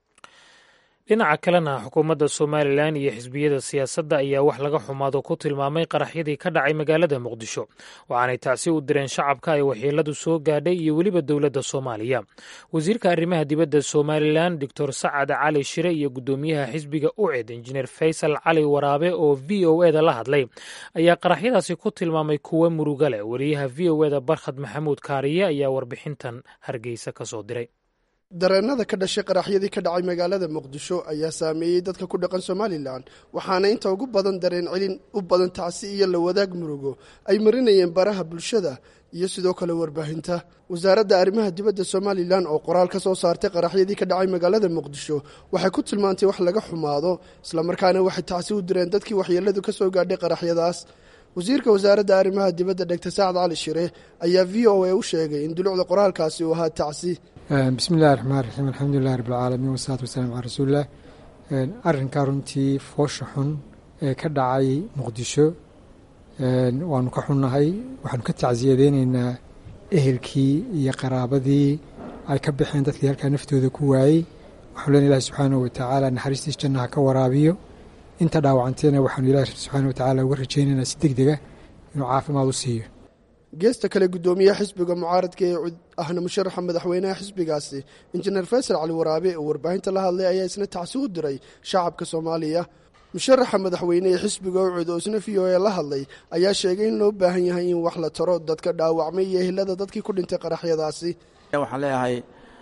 dhinaca kalena xukuumadda somalilan iyo xisbiyada siyaasadda ayaa wax laga xumaado ku tilmaamay qaraxyadii ka dhacay magaalada muqdisho waxaanay tacsi u direen shacabka ay waxyeeladu soo gaadhay iyo weliba dowladda soomaaliya wasiirka arrimaha dibadda somalilan doctor sacad cali shire iyo guddoomiyaha xisbiga uced injineer faysal cali waraabe oo v o eda la hadlay ayaa qaraxyadaasi ku tilmaamay kuwo muruga leh wariyaha v o eda barkhad maxamuud kaariye ayaa warbixintan hargeysa ka soo diray dareenada ka dhashay qaraxyadii ka dhacay magaalada muqdisho ayaa saameeyey dadka ku dhaqan somalilan waxaana inta ugu badan dareen celin u badan tacsi iyo la wadaag murugo ay marinayeen baraha bulshada iyo sidoo kale warbaahinta wasaaradda arrimaha dibadda somalilan oo qoraal ka soo saartay qaraxyadii ka dhacay magaalada muqdisho waxay ku tilmaantay wax laga xumaado islamarkaana waxay tacsi u direen dadkii waxyeeladu ka soo gaadhay qaraxyadaas wasiirka wasaaradda arrimaha dibadda dhegta sacad cali shire ayaa v o a u sheegay in dulucda qoraalkaasi uu ahaa tacsi bismi illahi raxmaan raxiim alxamdulilahi rabbilcaalamiin wasalaatu wasalaam calaa rasuulilah arrinkaa runtii foosha xun ee ka dhacay muqdisho waanu ka xunnahay waxaanu ka tacsiyadeyneynaa ehelkii iyo qaraabadii ay ka baxeen dadkii halkaa naftooda ku waayey waxaanu len ilahi subxaanahu watacaala naxariistiis jannaha ka waraabiyo inta dhaawacanteena waxaanu ilahi subxaana watacaala uga rajaynaynaa si deg dega inuu caafimaad u siiyo geesta kale guddoomiyaha xisbiga mucaaradka ee cud ahna musharaxa madaxweynaha xisbigaasi injineer faysal cali waraabe oo warbaahinta la hadlay ayaa isna tacsi u diray shacabka soomaaliya musharaxa madaxweyne ee xisbiga ucud oo isna v o a la hadlay ayaa sheegay in loo baahan yahay in wax la taro dadka dhaawacmay iyo ehelada dadkii ku dhintay qaraxyadaasi waxaan leeyahay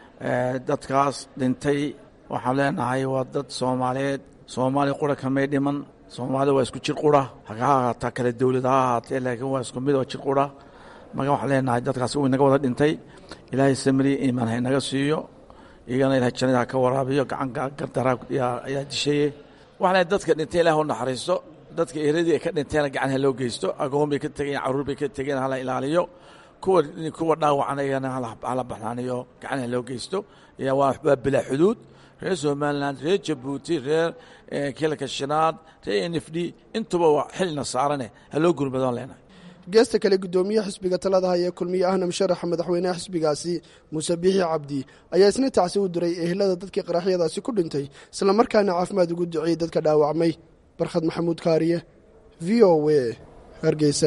dadkaas dhintay waxaan leenahay waa dad soomaaliyeed soomaali qura kamay dhiman soomaalida waa isku jir qura ha ahaataa kale dowlad ha ahaatee laakiin waa isku mid oo jir qura marka waxaan leenahay dadkaasi uu inaga wada dhintay ilaahay samri iimaan ha inaga siiyo iyagana ilahay jannada ha ka waraabiyo gacan gardaraa ayaa dishaye waxaan leehay dadka dhintay ilaah u naxariisto dadka eradii ay ka dhinteena gacan ha loo geysto agoon bay ka tegeen carruur bay ka tegeen hala ilaaliyo kuwa kuwa dhaawacan iyagana hala baxnaaniyo gacan ha loo geysto waa bilaa xuduud reer somalilan reer jabuuti reer kilka shinaad reer n f d intuba waa xilna saarane ha loo gurmadaan leenahay geesta kale guddoomiyaha xisbiga talada haya kulmiye ahna musharaxa madaxweynaha xisbigaasi muuse biixi cabdi ayaa isna tacsi u diray ehelada dadkii qaraxyadaasi ku dhintay islamarkaana caafimaad ugu duceeyey dadka dhaawacmay barkhad maxamuud kaariye v o w hargeysa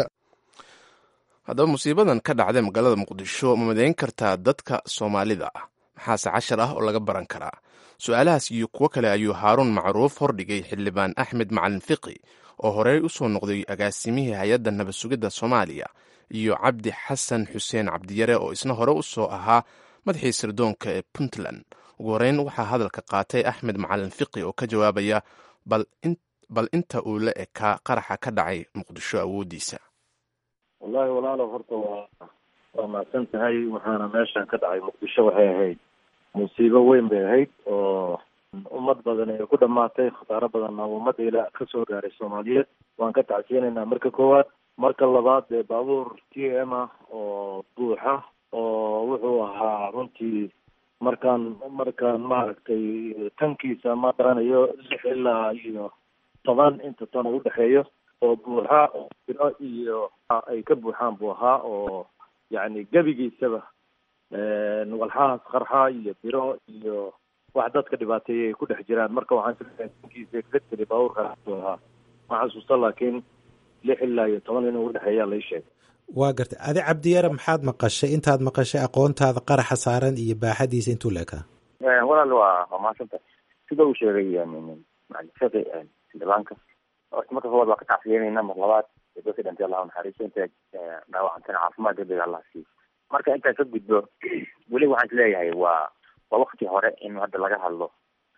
haddaba musiibadan ka dhacday magaalada muqdisho ma madayn kartaa dadka soomaalida ah maxaase cashar ah oo laga baran karaa su-aalahaas iyo kuwo kale ayuu haaruun macruuf hordhigay xildhibaan axmed macalin fiqi oo horey u soo noqday agaasimihii hay-adda nabad sugidda soomaaliya iyo cabdi xasan xuseen cabdiyare oo isna hore u soo ahaa madaxii sirdoonka ee puntland ugu horeyn waxaa hadalka qaatay axmed macalin fiqi oo ka jawaabaya bal inta uu la ekaa qaraxa ka dhacay muqdisho awooddiisa wallahi walaalo horta waa waa mahadsan tahay waxaana meeshan ka dhacay muqdisho waxay ahayd musiibo weyn bay ahayd oo ummad badan ay ku dhamaatay khasaaro badanna ummadda ilaa kasoo gaaray soomaaliyeed waan ka tacsiyanaynaa marka koowaad marka labaad dee baabuur t m ah oo buuxa oo wuxuu ahaa runtii markaan markaan maaragtay tankiisa ma garanayo lix ilaa iyo toban inta tan u dhexeeyo oo buuxa biro iyo ay ka buuxaan buu ahaa oo yacni gebigiisaba walxahaas qarxa iyo biro iyo wax dadka dhibaateeyay ay ku dhex jiraan marka waxaan sileeyahay tankiisa exactly baabuurkaas buu ahaa ma xasuusta laakiin lix ilaa iyo toban inuu udhexeeyaa lai sheegay waa gartay adi cabdiyare maxaad maqashay intaad maqashay aqoontaada qaraxa saaran iyo baaxadiisa intuu leekaa walaal waa waa mahadsanta sida uu sheegay macalifaqi xildhibaanka horta marka koowaad waa ka tacsiyeynayna mar labaad dadka dhintay allahu naxariiso inta dhaawacantana caafimaad degdeg allah siiyo marka intaan ka gudbo weli waxaan isleeyahay waa waa wakti hore in hadda laga hadlo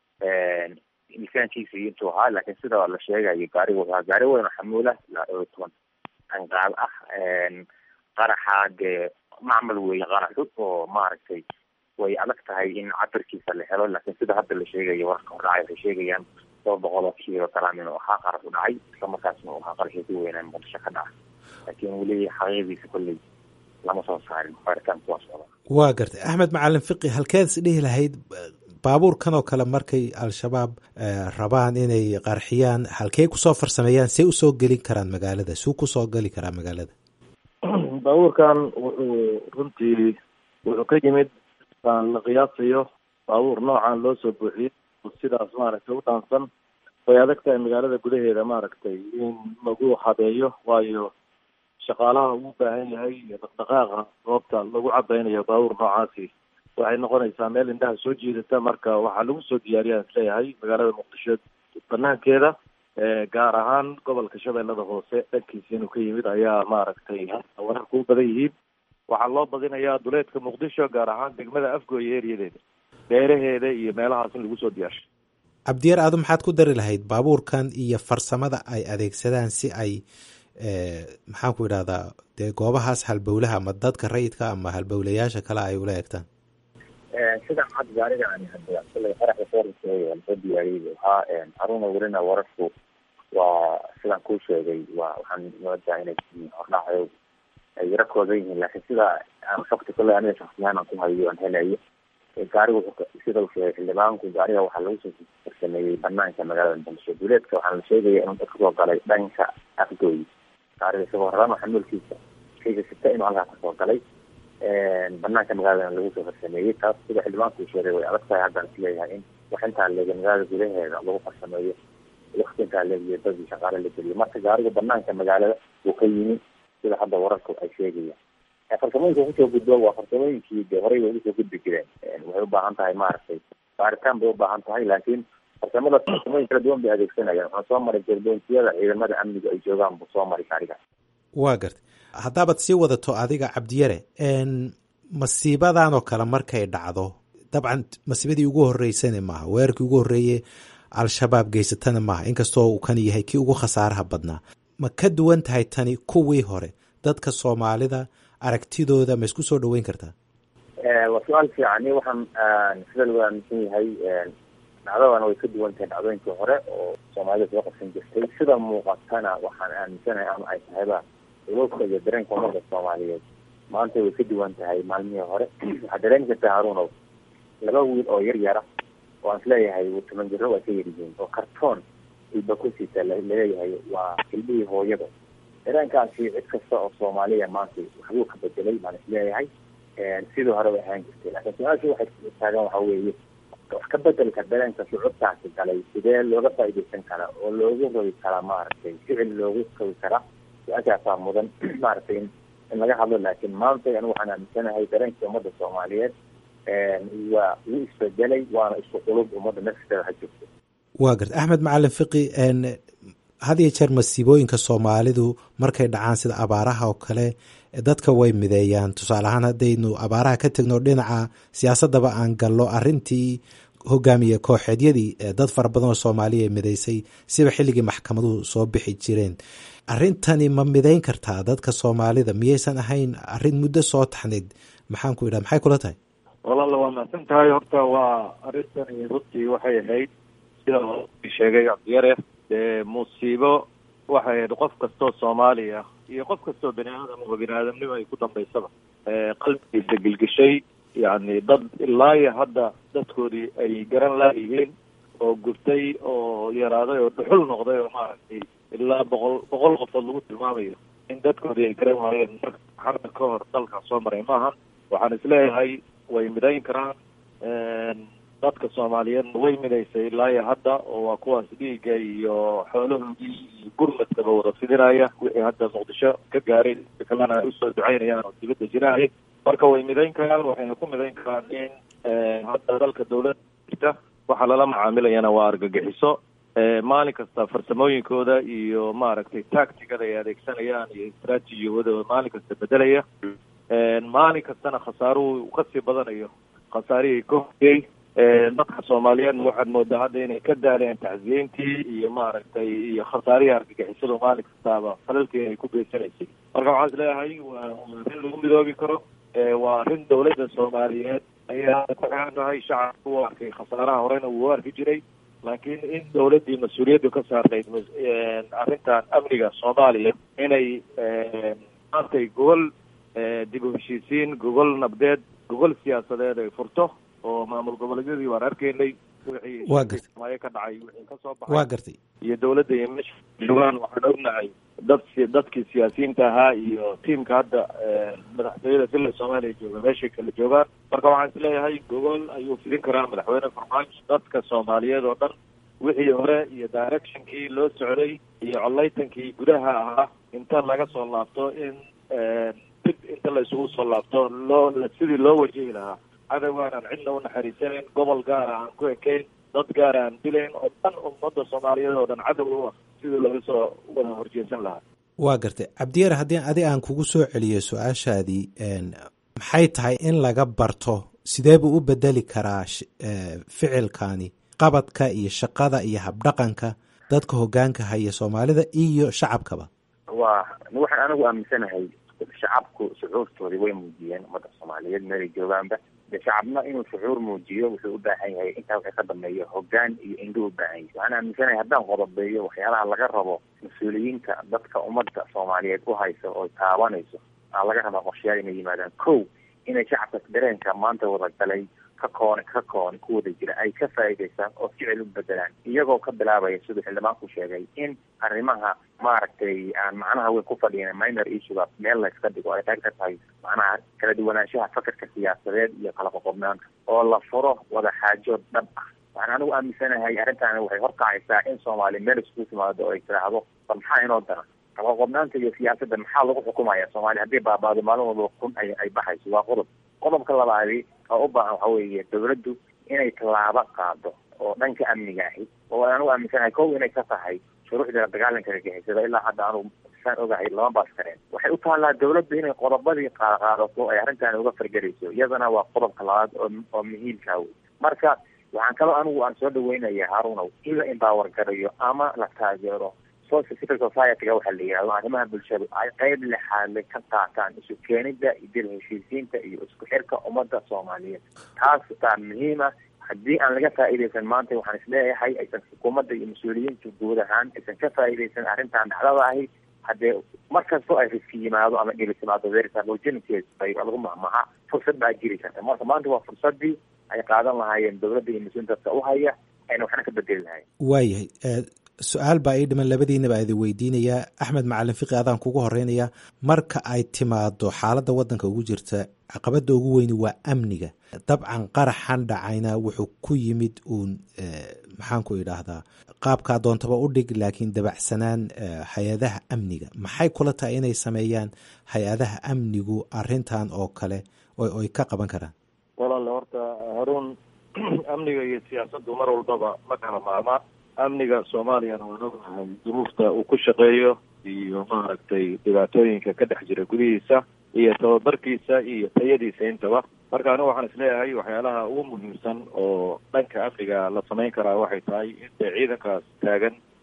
miisaankiisa iyo intuu ahaa laakiin sida la sheegayo gaariga wuxuu ahaa gaari weyn oo xamuula ilaa dhowr iyo toban anqaab ah qaraxa dee macmal weeye qaraxu oo maaragtay way adag tahay in cabirkiisa la helo laakiin sida hadda la sheegayo wararka hordhacay waxay sheegayaan toba boqol oo kiilo garam inuu ahaa qarax u dhacay isla markaasna uu ahaa qaraxii ku weynaa muqdisho ka dhaca laakiin weli xaqiiqdiisa kolley lama soo saarin baaritaanku waa socda waa gartay axmed macalin fiqi halkeed is dhihi lahayd baabuurkan oo kale markay al-shabaab rabaan inay qarxiyaan halkey kusoo farsameeyaan see usoo gelin karaan magaalada suu kusoo geli karaa magaalada baabuurkan wuxuu runtii wuxuu ka yimid aan la qiyaasayo baabuur noocan loo soo buuxiyey sidaas maaragtay u dhaansan way adag tahay magaalada gudaheeda maaragtay in lagu habeeyo waayo shaqaalaha uu baahan yahay iyo dhaqdhaqaaqa goobta lagu cabaynayo baabuur noocaasi waxay noqonaysaa meel indhaha soo jiidata marka waxaa lagu soo diyaariyaan isleeyahay magaalada muqdisho banaankeeda gaar ahaan gobolka shabeellada hoose dhankiisa inuu ka yimid ayaa maaragtay wararku u badan yihiin waxaa loo badinayaa duleedka muqdisho gaar ahaan degmada afgooye eriyadeeda beeraheeda iyo meelahaas in lagu soo diyaarshay cabdiyar adu maxaad ku dari lahayd baabuurkan iyo farsamada ay adeegsadaan si ay maxaan ku idhahdaa dee goobahaas halbowlaha ama dadka rayidka ama halbowlayaasha kale ay ula egtaan sidan had gaariga ani hadda kullay qaraxda soorasheegay lasoo diyaariyey waxaa haruna welina wararku waa sidaan kuu sheegay waa waxaan moodaa inay hordhacayo ay yaro koodan yihiin laakiin sida aan fakti kulley aniga shaksiyahaan aan ku hayo aan helayo gaariga wuxuu sida uu sheegay xildhibaanku gaariga waxaa lagu soo farsameeyey banaanka magaalada muqdisho duleedka waxaa la sheegaya inuu dadka soo galay dhanka afgooy gaariga isagoo rarano xamuulkiisa shayga sita inuu halkaa kasoo galay banaanka magaalada lagu soo farsameeyey taas sida xildhibaanku uu sheegay way adag tahay haddaan isleeyahay in wax intaa leega magaalada gudaheeda lagu farsameeyo wakti intaa leegiyo dadii shaqaale la geliyo marka gaariga banaanka magaalada uu ka yimi sida hadda wararku ay sheegayaan farsamooyinka kusoo gudbo waa farsamooyinkii de horey bay usoo gudbi jireen waxay ubaahan tahay maaragtay baaritaan bay ubaahan tahay laakiin farsamada farsamooyin kala duwan bay adeegsanayaan waxaa soo maray jerboontiyada ciidamada amniga ay joogaan buu soo maray gaariga waa gartay haddaabaad sii wadato adiga cabdiyare masiibadan oo kale markay dhacdo dabcan masiibadii ugu horeysana maaha weerarkii ugu horreeye al-shabaab geysatana maaha inkastoo uu kan yahay kii ugu khasaaraha badnaa ma ka duwan tahay tani kuwii hore dadka soomaalida aragtidooda ma isku soo dhaweyn kartaa waa su-aal fiican waxaan sida lagu aaminsan yahay dhacdadan way ka duwan tahay dhacdooyinkii hore oo soomaalida soo qabsan jirtay sida muuqatana waxaan aaminsanahay ama ay tahayba ulowka iyo dareenka ummadda soomaaliyeed maanta way ka duwan tahay maalmihii hore waxaa dareemi kartaa haruunow laba wiil oo yar yara oo aan isleeyahay toban jiro waa ka yaryihiin oo kartoon ilba ku siita laleeyahay waa ilmihii hooyada dareenkaasi cid kasta oo soomaaliya maanta waxbuu ka bedelay baan isleeyahay sidii hore way ahaan jirtay laakiin su-aashii waxay taagan waxa weeye wax ka bedelka dareenka shucuurtaasi galay sidee looga faaidaysan karaa oo loogu rogi karaa maaragtay ficil loogu rogi karaa su-aashaasaa mudan maaragtay in laga hadlo laakiin maanta anigu waxaan aaminsanahay dareenkii ummadda soomaaliyeed waa wuu isbedelay waana isku qulub ummadda nafteeda ha jirto waa garta axmed macalin fiqi had iyo jeer masiibooyinka soomaalidu markay dhacaan sida abaaraha oo kale dadka way mideeyaan tusaale ahaan haddaynu abaaraha ka tegno dhinaca siyaasadaba aan gallo arintii hogaamiye kooxeedyadii dad fara badan oo soomaaliya mideysay siba xilligii maxkamaduhu soo bixi jireen arrintani ma midayn kartaa dadka soomaalida miyaysan ahayn arrin muddo soo taxnayd maxaan ku idhaha maxay kula tahay walaala waa mahadsan tahay horta waa arrintani runtii waxay ahayd sida sheegay cabdiyare dee musiibo waxay ahayd qof kastoo soomaaliya iyo qof kastoo bani aadam oo bani aadamnimo ay ku dambaysaba qalbigiisa gelgeshay yacni dad ilaa iyo hadda dadkoodii ay garan laayihiin oo gurtay oo yaraaday oo dhuxul noqday oo maaragtay ilaa boqol boqol qofood lagu tilmaamayo in dadkoodii ay garan waayeen marka xarda ka hor dalka soo maray maaha waxaan isleeyahay way midayn karaan dadka soomaaliyeedna way midaysay ilaa iyo hadda oo waa kuwaas dhiigga iyo xoolahoodii iyo gurmadkaba wada fidinaya wixii hadda muqdisho ka gaaray kalena ay usoo ducaynayaan oo dibadda jirahay marka way midayn karaan waxayna ku midayn karaan in hadda dalka dawladda jirta waxaa lala macaamilayana waa argagixiso maalin kasta farsamooyinkooda iyo maaragtay tactigada ay adeegsanayaan iyo istraatijiyawadooda maalin kasta bedelaya maalin kastana khasaaruhu kasii badanayo khasaarihii ka horeyey dadka soomaaliyeedna waxaad moodaa hadda inay ka daaleen tacsiyeyntii iyo maaragtay iyo khasaarihii argagixisadu maalin kastaaba falalkii ay ku geysanaysay marka waxaan is leeyahay waa waa arrin lagu midoobi karo waa arrin dawladda soomaaliyeed ayay hadda ku xiran tahay shacabka u arkay khasaaraha horena wuu arki jiray laakiin in dawladdii mas-uuliyaddu ka saarnayd arrintan amniga soomaaliya inay maantay gogol dib u heshiisiin gogol nabdeed gogol siyaasadeed ay furto oo maamul goboleedyadii waan arkaynay waa gartay maayo ka dhacay wixii kasoo waa baxay gartay iyo dawladda iyo meesha joogaan waxaan ognahay dad dadkii siyaasiyiinta ahaa iyo tiimka hadda madaxtooyada villa soomaaliya jooga meeshay kala joogaan marka waxaan isleeyahay gogol ayuu fidin karaa madaxweyne farmaajo dadka soomaaliyeed oo dhan wixii hore iyo directionkii loo socday iyo collaytankii gudaha ahaa inta laga soo laabto in dib inta la isugu soo laabto loo sidii loo wajihi lahaa cadowgaan aan cidna u naxariisanayn gobol gaara aan ku ekayn dad gaara aan dilayn oo dhan ummadda soomaaliyeed oo dhan cadow u ah sidii looga soo wada horjeesan lahaa waa gartay cabdiyar haddii adi aan kugu soo celiyo su-aashaadii maxay tahay in laga barto sidee buu u bedeli karaa ficilkani qabadka iyo shaqada iyo habdhaqanka dadka hoggaanka haya soomaalida iyo shacabkaba waa waxaan anigu aaminsanahay shacabku shucuurtoodii way muujiyeen ummadda soomaaliyeed meelay joogaanba de shacabna inuu shucuur muujiyo wuxuu u baahan yahay intaa waxay ka dambeeyo hoggaan iyo indhuu u baahan yahay waxaan aaminsanahay haddaan qodobeeyo waxyaalaha laga rabo mas-uuliyiinta dadka ummadda soomaaliyeed u haysa oo taabanayso aa laga rabaa qorshayaal inay yimaadaan kow inay shacabka dareenka maanta wada galay ka koone ka koone ku wada jira ay ka faa'iidaystaan oo ficil u bedelaan iyagoo ka bilaabaya siduu xildhibaanku sheegay in arrimaha maaragtay aan macnaha weyn ku fadhiyan minor issuega meel la iska dhigo ay qayb ka tahay macnaha kala duwanaanshaha fakarka siyaasadeed iyo kala qoqobnaanta oo la furo wada xaajood dhab ah waxaan anigu aaminsanahay arrintaani waxay horkacaysaa in soomaaliya meel iskugu timaado oo ay tiraahdo bal maxaa inoo daran qalaqobnaanta iyo siyaasadda maxaa lagu xukumaya soomaaliya haddii baabaado maalin walba kun ay ay baxayso waa qodob qodobka labaadi oo u baahan waxa weeye dawladdu inay tallaabo qaado oo dhanka amniga ahi oo anigu aaminsanahay kow inay ka tahay shuruucda dagaalanka argagixisada ilaa hadda anugu saan ogahay lama baas kareen waxay u taallaa dawladdu inay qodobadii qaadato ay arrintaani uga fargelayso iyadana waa qodobka labaad oo oo muhiimkaa wey marka waxaan kaloo anigu aan soo dhaweynaya harunow in la empower garayo ama la taageero social civil society-ga waxaa la yihahdo arrimaha bulshadu ay qeyb lexaadle ka qaataan isu keenida dil heshiisiinta iyo isku xirka ummadda soomaaliyeed taas taa muhiima haddii aan laga faa'iidaysan maanta waxaan isleeyahay aysan xukuumadda iyo mas-uuliyiintu guud ahaan aysan ka faa'iidaysan arrintan dhacdada ahi haddee mar kastoo ay riski yimaado ama dhili timaado versabogenesis bay lagu mahmaha fursad baa jiri karta marka maanta waa fursadii ay qaadan lahaayeen dawladda iyo mas-uulin dadka u haya ayna waxna ka bedeli lahayn waayahay su-aal baa ii dhiman labadiinaba idin weydiinayaa axmed macalin fiqi adaan kugu horeynayaa marka ay timaado xaaladda waddanka ugu jirta caqabadda ugu weyni waa amniga dabcan qaraxan dhacayna wuxuu ku yimid uun maxaan ku idhaahdaa qaabkaa doontaba u dhig laakiin dabacsanaan hay-adaha amniga maxay kula tahay inay sameeyaan hay-adaha amnigu arintan oo kale oy ka qaban karaan walaale horta haruun amniga iyo siyaasaddu mar walbaba ma kala maarmaan amniga soomaaliyana waan ognahay duruufta uu ku shaqeeyo iyo maaragtay dhibaatooyinka ka dhex jira gudihiisa iyo tababarkiisa iyo tayadiisa intaba marka anigu waxaan isleeyahay waxyaalaha ugu muhiimsan oo dhanka amniga la samayn karaa waxay tahay in dee ciidankaas taagan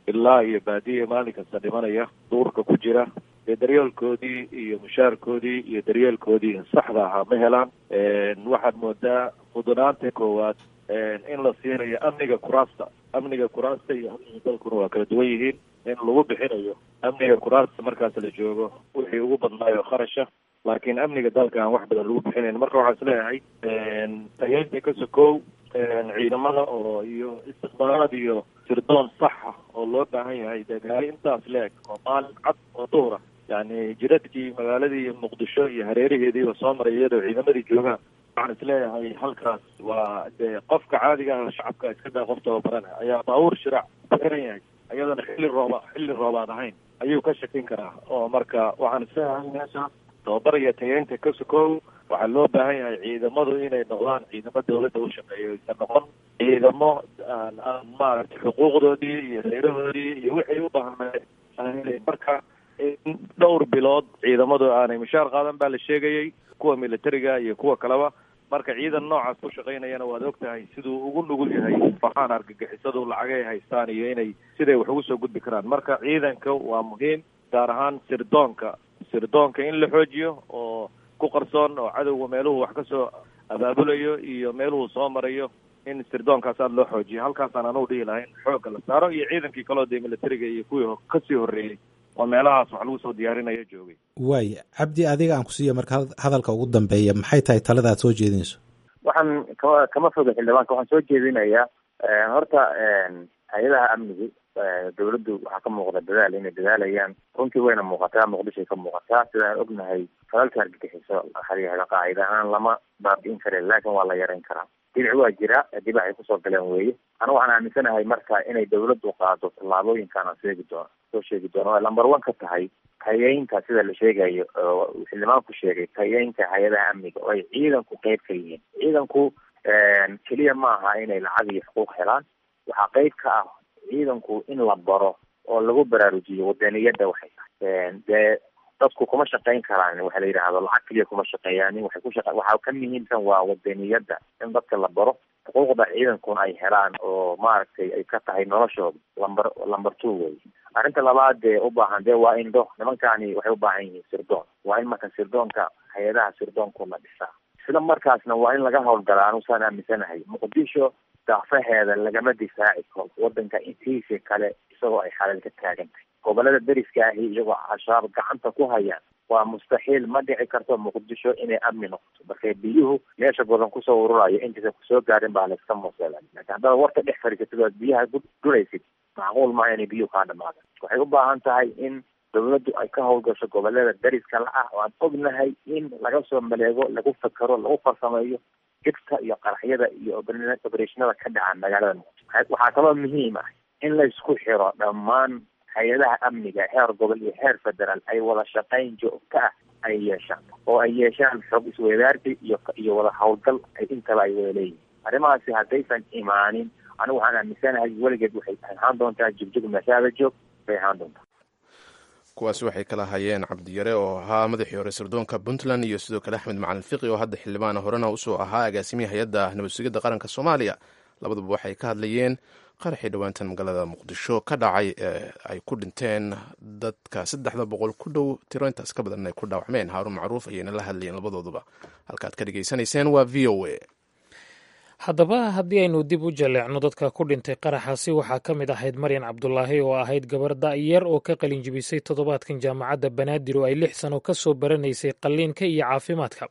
ilaa iyo baadiya maalin kasta dhimanaya duurka ku jira dee daryeelkoodii iyo mushaarkoodii iyo daryeelkoodii saxda ahaa ma helaan waxaad moodaa mudanaanta koowaad in la siinayo amniga kuraasta amniga kuraasta iyo amniga dalkuna waa kala duwan yihiin in lagu bixinayo amniga kuraasta markaas la joogo wixii ugu badnaayo kharasha laakiin amniga dalka aan wax badan lagu bixinayn marka waxaan isleeyahay tayeynta ka sokow ciidamada oo iyo istiqbaalaad iyo sirdoon saxa oo loo baahan yahay dee gaari intaas leeg oo maalin cad oo duhra yani jiradkii magaaladii muqdisho iyo hareeraheediiba soo maray iyadoo ciidamadii joogaan waxaan isleeyahay halkaas waa dee qofka caadiga ah shacabka iska daa qof tababarana ayaa baabuur shiraac ku xiran yahay ayadana xilli rooba xilli roobaad ahayn ayuu ka shakin karaa oo marka waxaan isleeyahay meesha tababar iyo tayeynta ka sokow waxaa loo baahan yahay ciidamadu inay noqdaan ciidamo dawladda u shaqeeyo aysan noqon ciidamo aan aan maaragtay xuquuqdoodii iyo reerahoodii iyo wixii u baahnay aan marka in dhowr bilood ciidamadu aanay mushaar qaadan baa la sheegayay kuwa militariga iyo kuwa kaleba marka ciidan noocaas ku shaqaynayana waad og tahay siduu ugu nugul yahay waxaan argagixisadu lacagay haystaan iyo inay siday wax ugu soo gudbi karaan marka ciidanka waa muhiim gaar ahaan sirdoonka sirdoonka in la xoojiyo oo ku qarsoon oo cadowga meeluhu wax kasoo abaabulayo iyo meeluhu soo marayo in sirdoonkaas aada loo xoojiyo halkaasaan anugu dhihi lahayn xoogga la saaro iyo ciidankii kaloo dee militariga iyo kuwii kasii horreeyey oo meelahaas wax lagu soo diyaarinayo joogay waaya cabdi adiga aan ku siiya marka hadalka ugu dambeeya maxay tahay talada aad soo jeedinayso waxaan kama kama foga xildhibaanka waxaan soo jeedinayaa horta hay-adaha amnigu dawladdu waxaa ka muuqda dadaal inay dadaalayaan runtii wayna muuqataa muqdishoay ka muuqataa sidaan ognahay falalka argagixiso waxaa qaacida ahaan lama baabi'in kare laakin waa la yarayn karaa dinac waa jira dib waxay kusoo galeen weeye anigu waxaan aaminsanahay marka inay dawladdu qaado tallaabooyinkan aan sheegi doono soo sheegi doono lamber one ka tahay tayeynta sida la sheegayo oo xildhibaanku sheegay tayeynta hay-adaha amniga oo ay ciidanku qeyb ka yihiin ciidanku keliya ma aha inay lacag iyo xuquuq helaan waxaa qeyb ka ah ciidanku in la baro oo lagu baraarujiyo wadaniyadda waxay tahay dee dadku kuma shaqayn karaan waxa la yidhaahdo lacag keliya kuma shaqeeyaan waxay ku shaqa waxaa ka muhiimsan waa wadaniyadda in dadka la baro xuquuqda ciidankuna ay helaan oo maaragtay ay ka tahay noloshooda lamber lamber two wey arrinta labaad dee u baahan dee waa indho nimankani waxay u baahan yihiin sirdoon waa in marka sirdoonka hay-adaha sirdoonku la dhisaa isla markaasna waa in laga howlgalaa anusaan aaminsanahay muqdisho daafaheeda lagama difaaci karo wadanka intiisa kale isagoo ay xalal ka taagan tahay gobolada deriska ahi iyagoo al-shabaab gacanta ku hayaan waa mustaxiil ma dhici karto muqdisho inay amni noqoto marka biyuhu meesha badan kusoo ururayo intaysan kusoo gaarin baa layska moosela laakiin haddaad warka dhex fadhiisatid oad biyaha dhuraysid macquul maaha inay biyuhu kaa dhamaadaan waxay u baahan tahay in dawladdu ay ka howlgasho gobolada deriska la ah oo aan ognahay in laga soo maleego lagu fakero lagu farsameeyo jibta iyo qaraxyada iyo obereshinada ka dhaca magaalada muqdisho waxaa kaloo muhiim ah in la isku xiro dhammaan hay-adaha amniga heer gobol iyo heer federaal ay wada shaqayn joogto ah ay yeeshaan oo ay yeeshaan xog isweydaarsi iyo iyo wada howlgal ay intaba ay wada leeyihin arrimahaasi haddaysan imaanin anigu waxaan aaminsanahay weligeed waxay ahaan doontaa jugjug meeshaada joog bay ahaan doontaa kuwaasi waxay kala hayeen cabdiyare oo ahaa madaxii hore sirdoonka puntland iyo sidoo kale axmed macalin fiqi oo hadda xildhibaana horena usoo ahaa agaasimiya hay-adda nabadsugidda qaranka soomaaliya labaduba waxay ka hadlayeen qaraxii dhowaantan magaalada muqdisho ka dhacay ee ay ku dhinteen dadka saddexda boqol ku dhow tiro intaas ka badan ay ku dhaawacmeen haaruun macruuf ayayna la hadlayeen labadooduba halkaad ka dhegaysanayseen waa v o a haddaba haddii aynu dib u jaleecno dadka ku dhintay qaraxaasi waxaa ka mid ahayd maryan cabdulaahi oo ahayd gabar da'yar oo ka qalinjibisay toddobaadkan jaamacadda banaadir oo ay lix sano ka soo baranaysay qalliinka iyo caafimaadka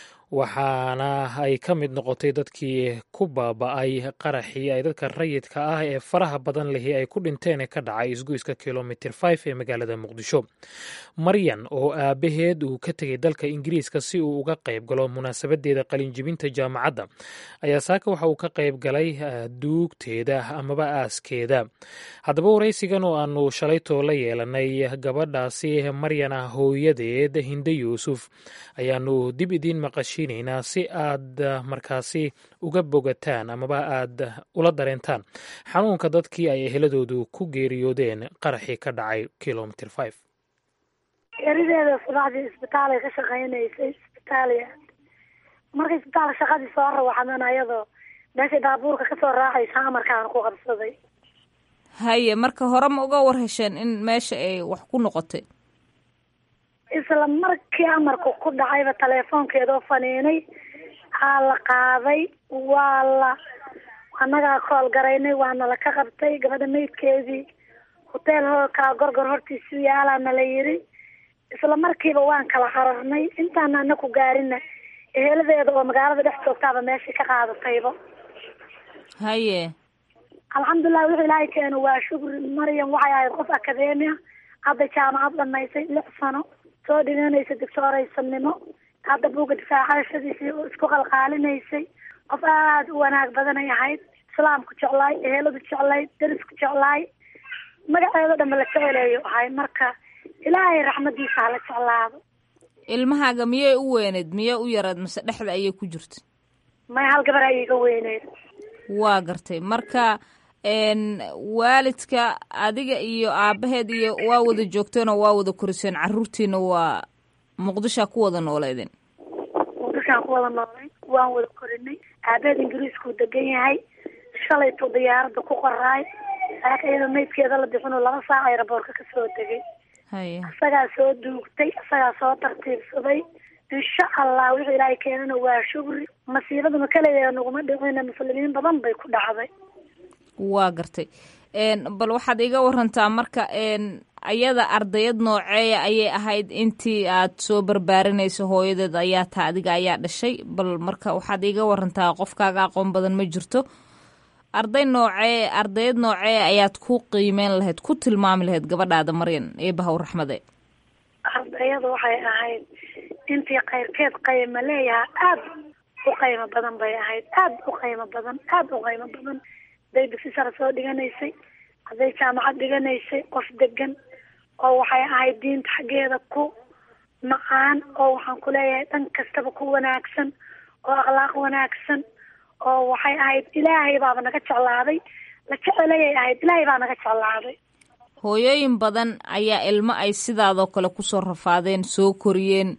waxaana ay ka mid noqotay dadkii ku baaba'ay qaraxii ay dadka rayidka ah ee faraha badan lihi ay ku dhinteen ee ka dhacay isgoyska kilomitir f ee magaalada muqdisho maryan oo aabaheed uu ka tegay dalka ingiriiska si uu uga qayb galo munaasabadeeda qalinjibinta jaamacadda ayaa saaka waxa uu ka qayb galay duugteeda amaba aaskeeda haddaba waraysigan oo aanu shalaytoo la yeelanay gabadhaasi maryana hooyadeed hinde yuusuf ayaanu dib idiin maqashi si aad markaasi uga bogataan amaba aad ula dareentaan xanuunka dadkii ay eheladoodu ku geeriyoodeen qaraxii ka dhacay kilomitr five geerideeda subaxdii isbitaalay ka shaqaynaysay isbitaaliya markay isbitaalka shaqadii soo rawaxdan ayadoo meeshay baabuurka kasoo raacaysa amarkaan ku qabsaday haye marka hore ma uga war hesheen in meesha ay wax ku noqotay isla markii amarku ku dhacayba teleefoonkeedoo faniinay aa la qaaday waa la annagaa kool garaynay waana la ka qabtay gabadha maydkeedii hoteel hoolkaa gorgor hortiisu yaalaana la yiri isla markiiba waan kala qararnay intaana ana ku gaarina eheladeeda oo magaalada dhex joogtaaba meeshii ka qaadatayba haye alxamdulilah wuxuu ilaahay keeno waa shukri maryam waxay ahayd qof akademia hadda jaamacad dhamaysay lix sano soo dhiganaysa doctooraysanimo hadda buugga difaacashadiisii isku qalqaalinaysay qof aada u wanaag badanay ahayd islaamku jeclaay eheladu jeclaay derisku jeclaay magaceedo dhanba la jeceleeyo ahay marka ilaahay raxmadiisa hala jeclaado ilmahaaga miyay u weyneyd miyay u yarayd mase dhexda ayay ku jirta may hal gabar ay iga weyneyd waa gartay marka waalidka adiga iyo aabaheed iyo waa wada joogteenoo waa wada koriseen caruurtiina waa muqdishaa ku wada nooleedeen muqdishaan ku wada noolay waan wada korinay aabaheed ingiriiskuu degan yahay shalaytuu diyaaradda ku qoraay laakin iyadoo maydkeeda la bixinoo laba saac ayraboorka kasoo degay haye isagaa soo duugtay isagaa soo tartiibsaday insha allah wixii ilaahay keenana waa shukri masiibaduna kaleya naguma dhicina muslimiin badan bay ku dhacday waa gartay bal waxaad iga warantaa marka ayada ardayad nooceeya ayay ahayd intii aad soo barbaarinayso hooyadeed ayaa taa adiga ayaa dhashay bal marka waxaad iga warantaa qofkaaga aqoon badan ma jirto arday noocee ardayad noocee ayaad ku qiimeyn lahayd ku tilmaami lahayd gabadhaada maryan eebahaw raxmade ardayada waxay ahayd intii kayrkeed qayma leeyaha aada u qaymo badan bay ahayd aada u qaymo badan aada u qaymo badan haday dugsi-sare soo dhiganaysay hadday jaamacad dhiganaysay qof degan oo waxay ahayd diinta xaggeeda ku macaan oo waxaan ku leeyahay dhan kastaba ku wanaagsan oo akhlaaq wanaagsan oo waxay ahayd ilaahay baaba naga jeclaaday la jecelayay ahayd ilaahay baa naga jeclaaday hooyooyin badan ayaa ilmo ay sidaadoo kale kusoo rafaadeen soo koriyeen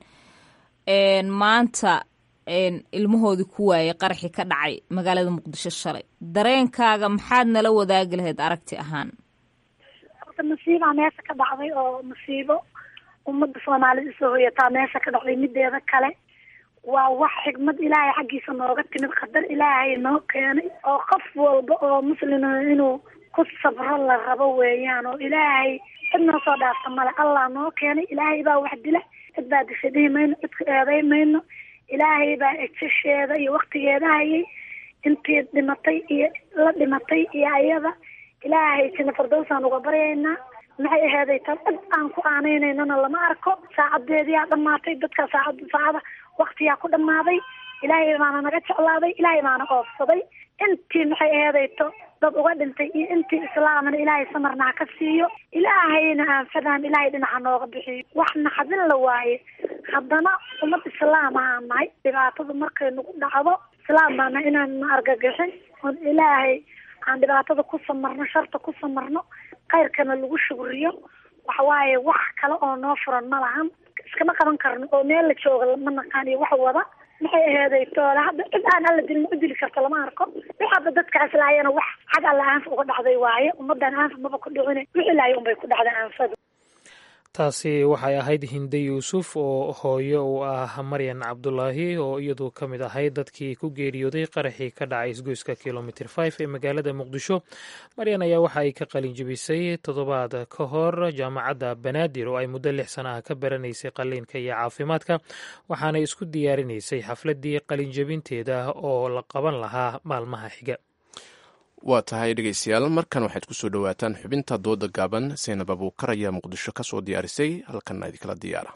maanta ilmahoodii ku waayay qaraxii ka dhacay magaalada muqdisho shalay dareenkaaga maxaad nala wadaagi lahayd aragti ahaan horta masiibaa meesha ka dhacday oo masiibo ummadda soomaalida isoo hoyataa meesha ka dhacday mideeda kale waa wax xigmad ilaahay xaggiisa nooga timid qadar ilaahay noo keenay oo qof walba oo muslima inuu ku sabro la rabo weeyaan oo ilaahay cid noo soo dhaafta male allah noo keenay ilaahay baa wax dila cid baa disha dhihi mayno cidku eeday mayno ilaahay baa ejasheeda iyo waktigeeda hayay intii dhimatay iyo la dhimatay iyo ayada ilaahay jina fardowsaan uga baryaynaa maxay aheeday tan cid aan ku aaneynanana lama arko saacadeediyaa dhamaatay dadka saacad saacada waktiyaa ku dhamaaday ilaahay baana naga jeclaaday ilaahay baana oofsaday intii maxay aheedayto dad uga dhintay iyo intii islaamana ilaahay samarna ha ka siiyo ilaahayna aanfadaan ilaahay dhinaca nooga bixiyo wax naxadin la waaye haddana ummad islaam ahaan nahay dhibaatada markay nagu dhacdo islaam baana inaan na argagixin oon ilaahay aan dhibaatada ku samarno sharta ku samarno khayrkana lagu shugriyo waxawaaye wax kale oo noo furan ma lahan iskama qaban karno oo meel la jooga ma naqaan iyo wax wada maxay aheeday toole hadda cid aan alla dilin u dili karto lama arko waxaaba dadkaas laayana wax xag alla aanfa uga dhacday waaye ummadan aanfa maba ku dhicine wixii laaya unbay ku dhacday aanfadu taasi waxay ahayd hinde yuusuf oo hooyo u ah maryan cabdulaahi oo iyadu ka mid ahayd dadkii ku geeriyooday qaraxii ka dhacay isgoyska kilomitr five ee magaalada muqdisho maryan ayaa waxa ay ka qalin jebisay toddobaad ka hor jaamacadda banaadir oo ay muddo lix sana ah ka baranaysay qalliinka iyo caafimaadka waxaanay isku diyaarinaysay xafladdii qalinjebinteeda oo la qaban lahaa maalmaha xiga waa tahay dhegeystayaal markan waxaad ku soo dhowaataan xubinta dooda gaaban seynab abuukar ayaa muqdisho ka soo diyaarisay halkanna idinkala diyaara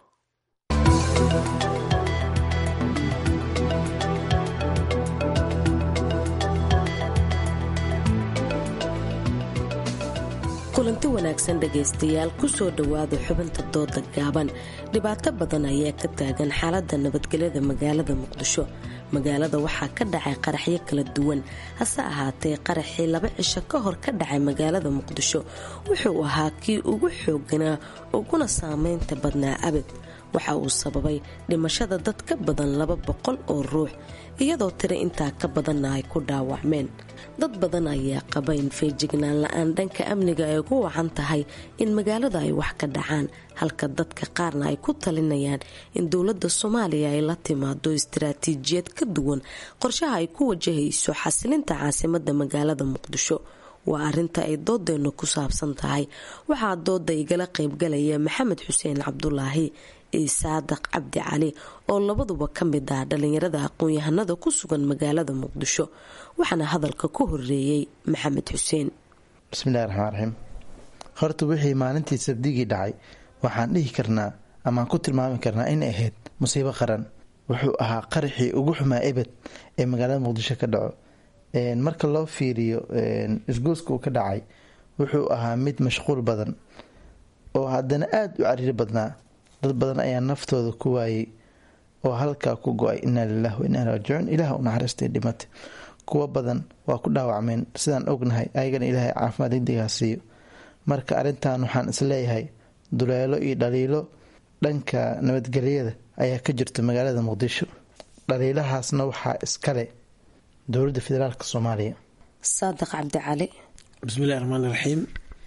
kulanti wanaagsan dhegaystayaal kusoo dhowaada xubinta dooda gaaban dhibaato badan ayaa ka taagan xaaladda nabadgelyada magaalada muqdisho magaalada waxaa ka dhacay qaraxyo kala duwan hase ahaatee qaraxii laba cisho ka hor ka dhacay magaalada muqdisho wuxuu ahaa kii ugu xooganaa uguna saameynta badnaa abid waxa uu sababay dhimashada dad ka badan laba boqol oo ruux iyadoo tiri intaa ka badanna ay ku dhaawacmeen dad badan ayaa qaba in feejignaan la-aan dhanka amniga ay ugu wacan tahay in magaalada ay wax ka dhacaan halka dadka qaarna ay ku talinayaan in dowladda soomaaliya ay la timaado istaraatiijiyad ka duwan qorshaha ay ku wajahayso xasilinta caasimadda magaalada muqdisho waa arinta ay doodeennu ku saabsan tahay waxaa dooda igala qaybgalaya maxamed xuseen cabdulaahi iyo saadaq cabdi cali oo labaduba ka mid ah dhalinyarada aqoon-yahanada ku sugan magaalada muqdisho waxaana hadalka ku horeeyey maxamed xuseen bismillahi raxmaan raxiim horta wixii maalintii sabdigii dhacay waxaan dhihi karnaa amaan ku tilmaami karnaa inay ahayd musiibo qaran wuxuu ahaa qaraxii ugu xumaa ebed ee magaalada muqdisho ka dhaco marka loo fiiriyo isgooska uu ka dhacay wuxuu ahaa mid mashquul badan oo haddana aada u cariiri badnaa dad badan ayaa naftooda ku waayey oo halkaa ku go-ay inaa lilahi wa inaa raajicuun ilaah u naxariistay dhimata kuwo badan waa ku dhaawacmeen sidaan ognahay ayagana ilaahay caafimaad degdegaa siiyo marka arrintan waxaan isleeyahay duleelo iyo dhaliilo dhanka nabadgelyada ayaa ka jirta magaalada muqdisho dhaliilahaasna waxaa iskale dowladda federaalk soomaaliya saadiq cabdi cali bismillahi raxmaani raxiim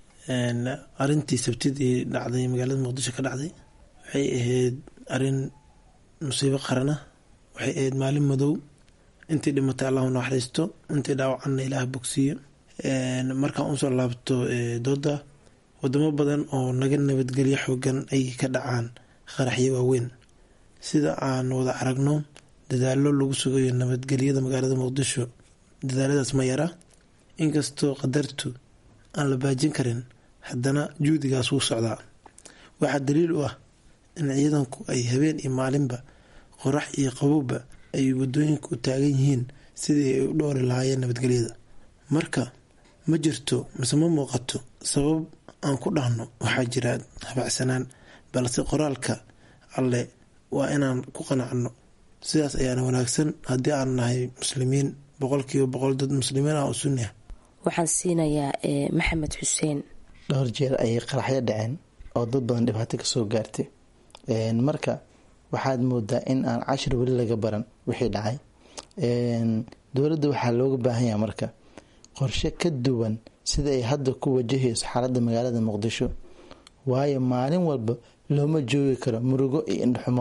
arintii sabtidii dhacday magaalada muqdisho ka dhacday waxay ahayd arin musiibo qarana waxay ahayd maalin madow intii dhimatay allahu naxariisto intii dhaawacanna ilaah bogsiiyo markaan usoo laabto dooda wadamo badan oo naga nabadgelyo xoogan ay ka dhacaan qaraxyo waaweyn sida aan wada aragno dadaalo lagu sugayo nabadgelyada magaalada muqdisho dadaaladaas ma yara inkastoo qadartu aan la baajin karin haddana juudigaas wuu socdaa waxaa daliil u ah in ciidanku ay habeen iyo maalinba qorax iyo qabowba ay wadooyinka u taagan yihiin sidii ay u dhowri lahaayeen nabadgelyada marka ma jirto mise ma muuqato sabab aan ku dhahno waxaa jira habacsanaan balse qoraalka alle waa inaan ku qanacno sidaas ayaana wanaagsan haddii aan nahay muslimiin boqolkiiba boqol dad muslimiin ah oo sunni ah waxaan siinayaa maxamed xuseen dhowr jeer ayay qaraxyo dhaceen oo dad badan dhibaato kasoo gaartay marka waxaad moodaa in aan cashir weli laga baran wixii dhacay dowladda waxaa looga baahan yaha marka qorshe ka duwan sida ay hadda ku wajahayso xaaladda magaalada muqdisho waayo maalin walba looma joogi karo murugo iyo indhaxumo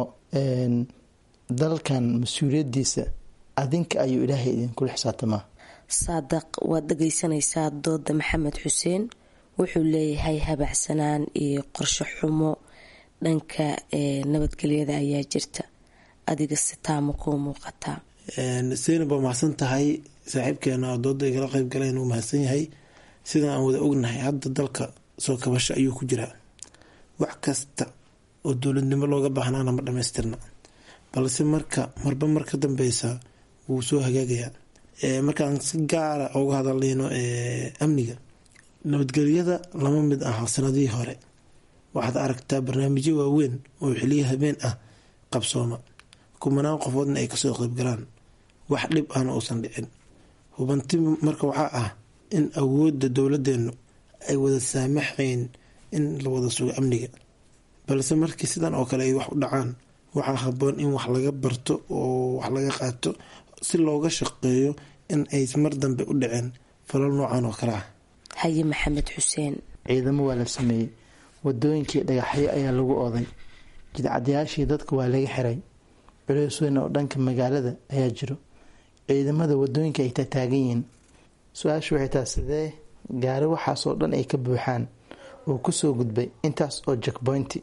dalkan mas-uuliyadiisa adinka ayuu ilaahay idinkula xisaabtamaa saadaq waad dhageysanaysaa dooda maxamed xuseen wuxuu leeyahay habacsanaan iyo qorshe xumo dhanka nabadgelyada ayaa jirta adiga sitaama kuu muuqataa seynab waa mahadsan tahay saaxiibkeena oo dooda igala qeyb galeen uu mahadsan yahay sidaan aan wada ognahay hadda dalka soo kabasho ayuu ku jiraa wax kasta oo dowladnimo looga baahnaana ma dhamaystirna balse marka marba mar ka dambeysa wuu soo hagaagayaa markaan si gaara uga hadaleyno amniga nabadgelyada lama mid aha sanadihii hore waxaad aragtaa barnaamijyo waaweyn oo xiliyo habeen ah qabsooma kumanaan qofoodna ay kasoo qeybgalaan wax dhib ahna uusan dhicin hubanti marka waxaa ah in awoodda dowladeenu ay wada saamaxayn in la wada sugo amniga balse markii sidan oo kale ay wax u dhacaan waxaa haboon in wax laga barto oo wax laga qaato si looga shaqeeyo in ay mar dambe u dhiceen falal noocan oo kale ah haye maxamed xuseen ciidamo waa la sameeyey wadooyinkii dhagaxyo ayaa lagu oday jidcadyaashii dadka waa laga xiray culeys weyn oo dhanka magaalada ayaa jiro ciidamada wadooyinka ay tataagan yihiin su-aashu waxay tahay sidee gaari waxaasoo dhan ay ka buuxaan uu kusoo gudbay intaas oo jackpointi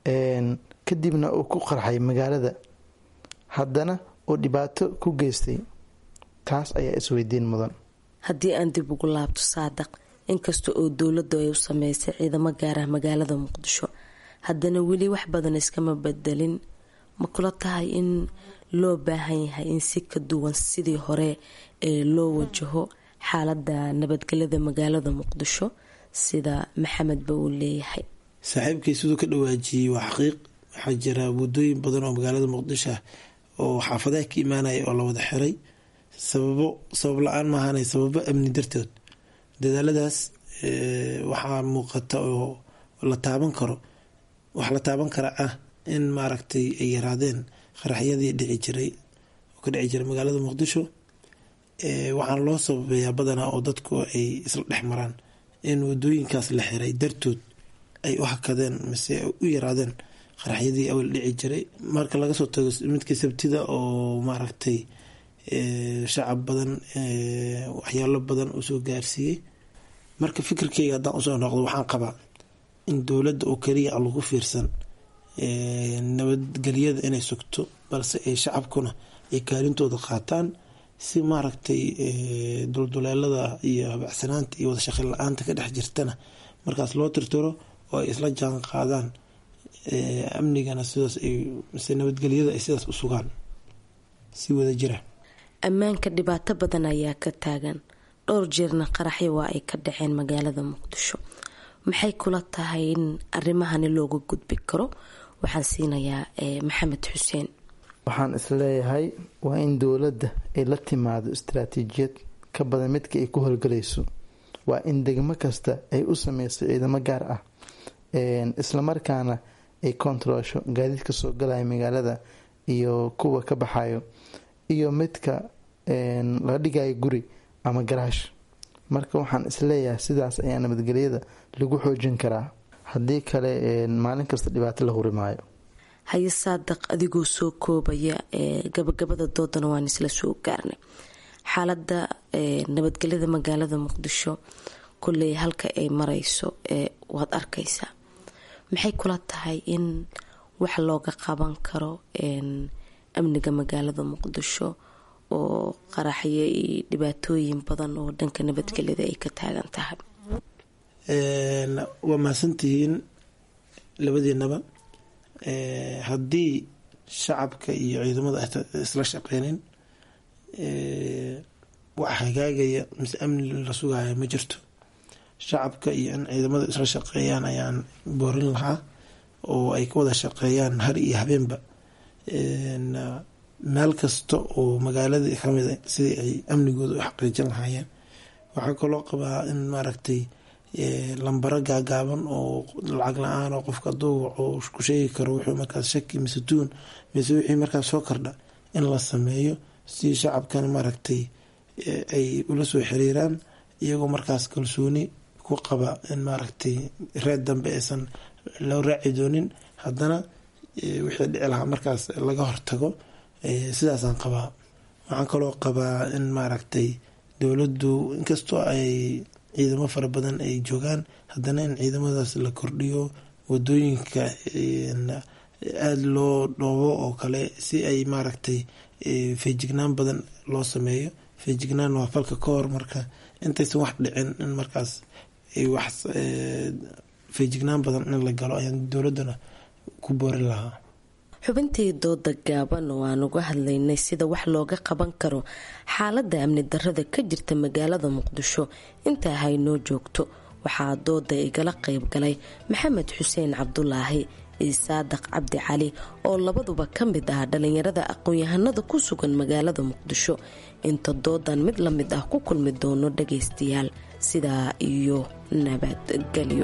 kadibna uu ku qarxay magaalada haddana uu dhibaato ku geystay taas ayaa isweydiin mudan haddii aan dib ugu laabto saadaq inkasta oo dowladdu ay u sameysay ciidamo gaarah magaalada muqdisho haddana weli wax badan iskama bedelin ma kula tahay in loo baahan yahay in si ka duwan sidii hore ee loo wajaho xaalada nabadgelyada magaalada muqdisho sida maxamedba uu leeyahay saaxiibkii siduu ka dhawaajiyey waa xaqiiq waxaa jira wadooyin badan oo magaalada muqdisho ah oo xaafadaha ka imaanaya oo la wada xiray sababo sabab la-aan maahanay sababo amni dartood dadaaladaas waxaa muuqata oo la taaban karo wax la taaban kara ah in maaragtay ay yaraadeen qaraxyadii dhici jiray oo ka dhici jiray magaalada muqdisho waxaana loo sababeeyaa badanaa oo dadku ay isla dhex maraan in wadooyinkaas la xiray dartood ay u hakadeen mise u yaraadeen qaraxyadii awal dhici jiray marka laga soo tago midka sabtida oo maaragtay shacab badan waxyaalo badan uu soo gaarsiiyey marka fikirkeyga haddaan usoo noqdo waxaan qabaa in dowladda oo keliya aan lagu fiirsan nabadgelyada inay sugto balse ay shacabkuna ay kaalintooda qaataan si maaragtay dulduleelada iyo habacsanaanta iyo wada shaqin la-aanta ka dhex jirtana markaas loo tirtiro oo ay isla jaan qaadaan amnigana sidaas ay mise nabadgelyada ay sidaas u sugaan si wada jira ammaanka dhibaato badan ayaa ka taagan dhowr jeerna qaraxyo waa ay ka dhaceen magaalada muqdisho maxay kula tahay in arimahani looga gudbi karo waxaan siinayaa maxamed xuseen waxaan isleeyahay waa in dowladda ay la timaado istaraatiijiyad ka badan midka ay ku howlgalayso waa in degmo kasta ay u sameyso ciidamo gaar ah islamarkaana ay kontaroosho gaadiidka soo galaya magaalada iyo kuwa ka baxayo iyo midka la dhigayo guri ama garaash marka waxaan isleeyahay sidaas ayaa nabadgelyada lagu xoojin karaa haddii kale maalin kasta dhibaato la huri maayo haye saadaq adigoo soo koobaya gabagabada doodana waan isla soo gaarnay xaalada nabadgelyada magaalada muqdisho kulley halka ay mareyso waad arkaysaa maxay kula tahay in wax looga qaban karo amniga magaalada muqdisho oo qaraxyo iyo dhibaatooyin badan oo dhanka nabadgelyada ay ka taagan tahay waa mahadsantihiin labadiinaba haddii shacabka iyo ciidamada isla shaqeynin wax hagaagaya mise amni la sugaya ma jirto shacabka iyo in ciidamada isla shaqeeyaan ayaan boorin lahaa oo ay ka wada shaqeeyaan har iyo habeenba meel kasta oo magaalada kamida sidii ay amnigooda u xaqiijin lahaayeen waxaa kaloo qabaa in maaragtay lambaro gaagaaban oo lacag la-aan oo qofka aduu wuxuu ku sheegi karo wuxuu markaas shaki mise tuun mise wixii markaas soo kordha in la sameeyo si shacabkana maaragtay ay ula soo xiriiraan iyagoo markaas kalsooni ku qaba in maaragtay reer dambe aysan loo raaci doonin haddana wixii dhici lahaa markaas laga hortago sidaasaan qabaa waxaan kaloo qabaa in maaragtay dowladdu inkastoo ay ciidamo fara badan ay joogaan haddana in ciidamadaas la kordhiyo wadooyinka aada loo dhoobo oo kale si ay maaragtay feejignaan badan loo sameeyo feejignaan waa falka ka hor marka intaysan wax dhicin in markaas wax feejignaan badan in la galo ayaan dowladdana ku boorin lahaa xubintii dooda gaaban oo aan uga hadlaynay sida wax looga qaban karo xaaladda amni darrada ka jirta magaalada muqdisho intaa haynoo joogto waxaa dooda igala qayb galay maxamed xuseen cabdulaahi iyo saadaq cabdi cali oo labaduba ka mid ah dhallinyarada aqoon-yahanada ku sugan magaalada muqdisho inta doodan mid la mid ah ku kulmi doono dhagaystayaal sidaa iyo nabadgelyo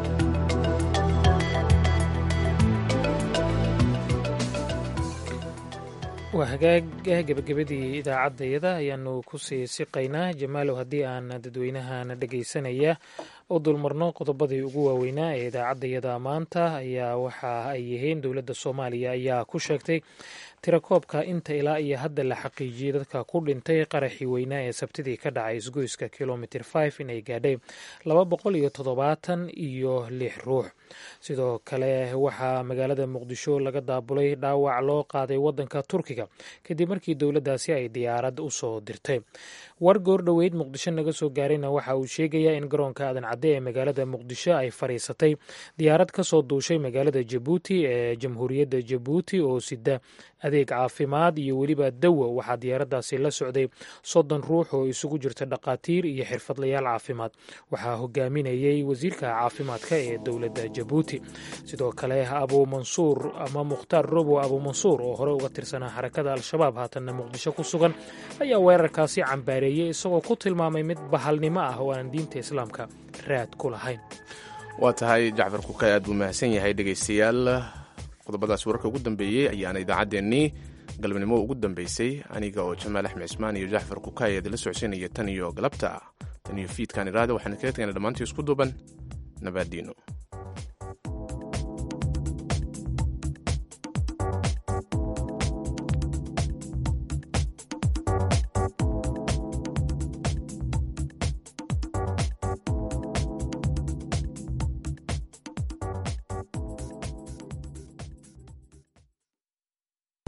waa hagaaga gebagabadii idaacaddayada ayaanu kusii siqaynaa jamaalow haddii aan dadweynahana dhagaysanaya u dulmarno qodobadii ugu waaweynaa ee idaacaddayada maanta ayaa waxa ay yihiin dowladda soomaaliya ayaa ku sheegtay tirakoobka inta ilaa iyo hadda la xaqiijiyey dadka ku dhintay qaraxii weynaa ee sabtidii ka dhacay isgoyska kilomitr five inay gaadhay laba boqol iyo toddobaatan iyo lix ruux sidoo kale waxaa magaalada muqdisho laga daabulay dhaawac loo qaaday wadanka turkiga kadib markii dowladdaasi ay diyaarad u soo dirtay war goordhoweyd muqdisho naga soo gaarayna waxa uu sheegayaa in garoonka aadan cadde ee magaalada muqdisho ay fadhiisatay diyaarad ka soo duushay magaalada jabuuti ee jamhuuriyadda jabuuti oo sida adeeg caafimaad iyo weliba dawo waxaa diyaaraddaasi la socday soddon ruux oo isugu jirta dhaqaatiir iyo xirfadlayaal caafimaad waxaa hogaaminayay wasiirka caafimaadka ee dowladda jabuuti sidoo kale abu mansuur ama mukhtaar robo abu mansuur oo hore uga tirsanaa xarakada al-shabaab haatanna muqdisho ku sugan ayaa weerarkaasi cambaareeyey isagoo ku tilmaamay mid bahalnimo ah oo aan diinta islaamka raad ku lahayn waa tahay jacfar kukay aad buu mahadsan yahay dhegaystayaal qodobadaas wararka ugu dambeeyey ayaana idaacaddeenii galabnimo ugu dambeysay aniga oo jamaal axmed cismaan iyo jaxfar kukaay idinla socodsiinaya tan iyo galabta tan iyo fiidkan iraada waxaan kaga tegana dhammaantii isku duuban nabaadiino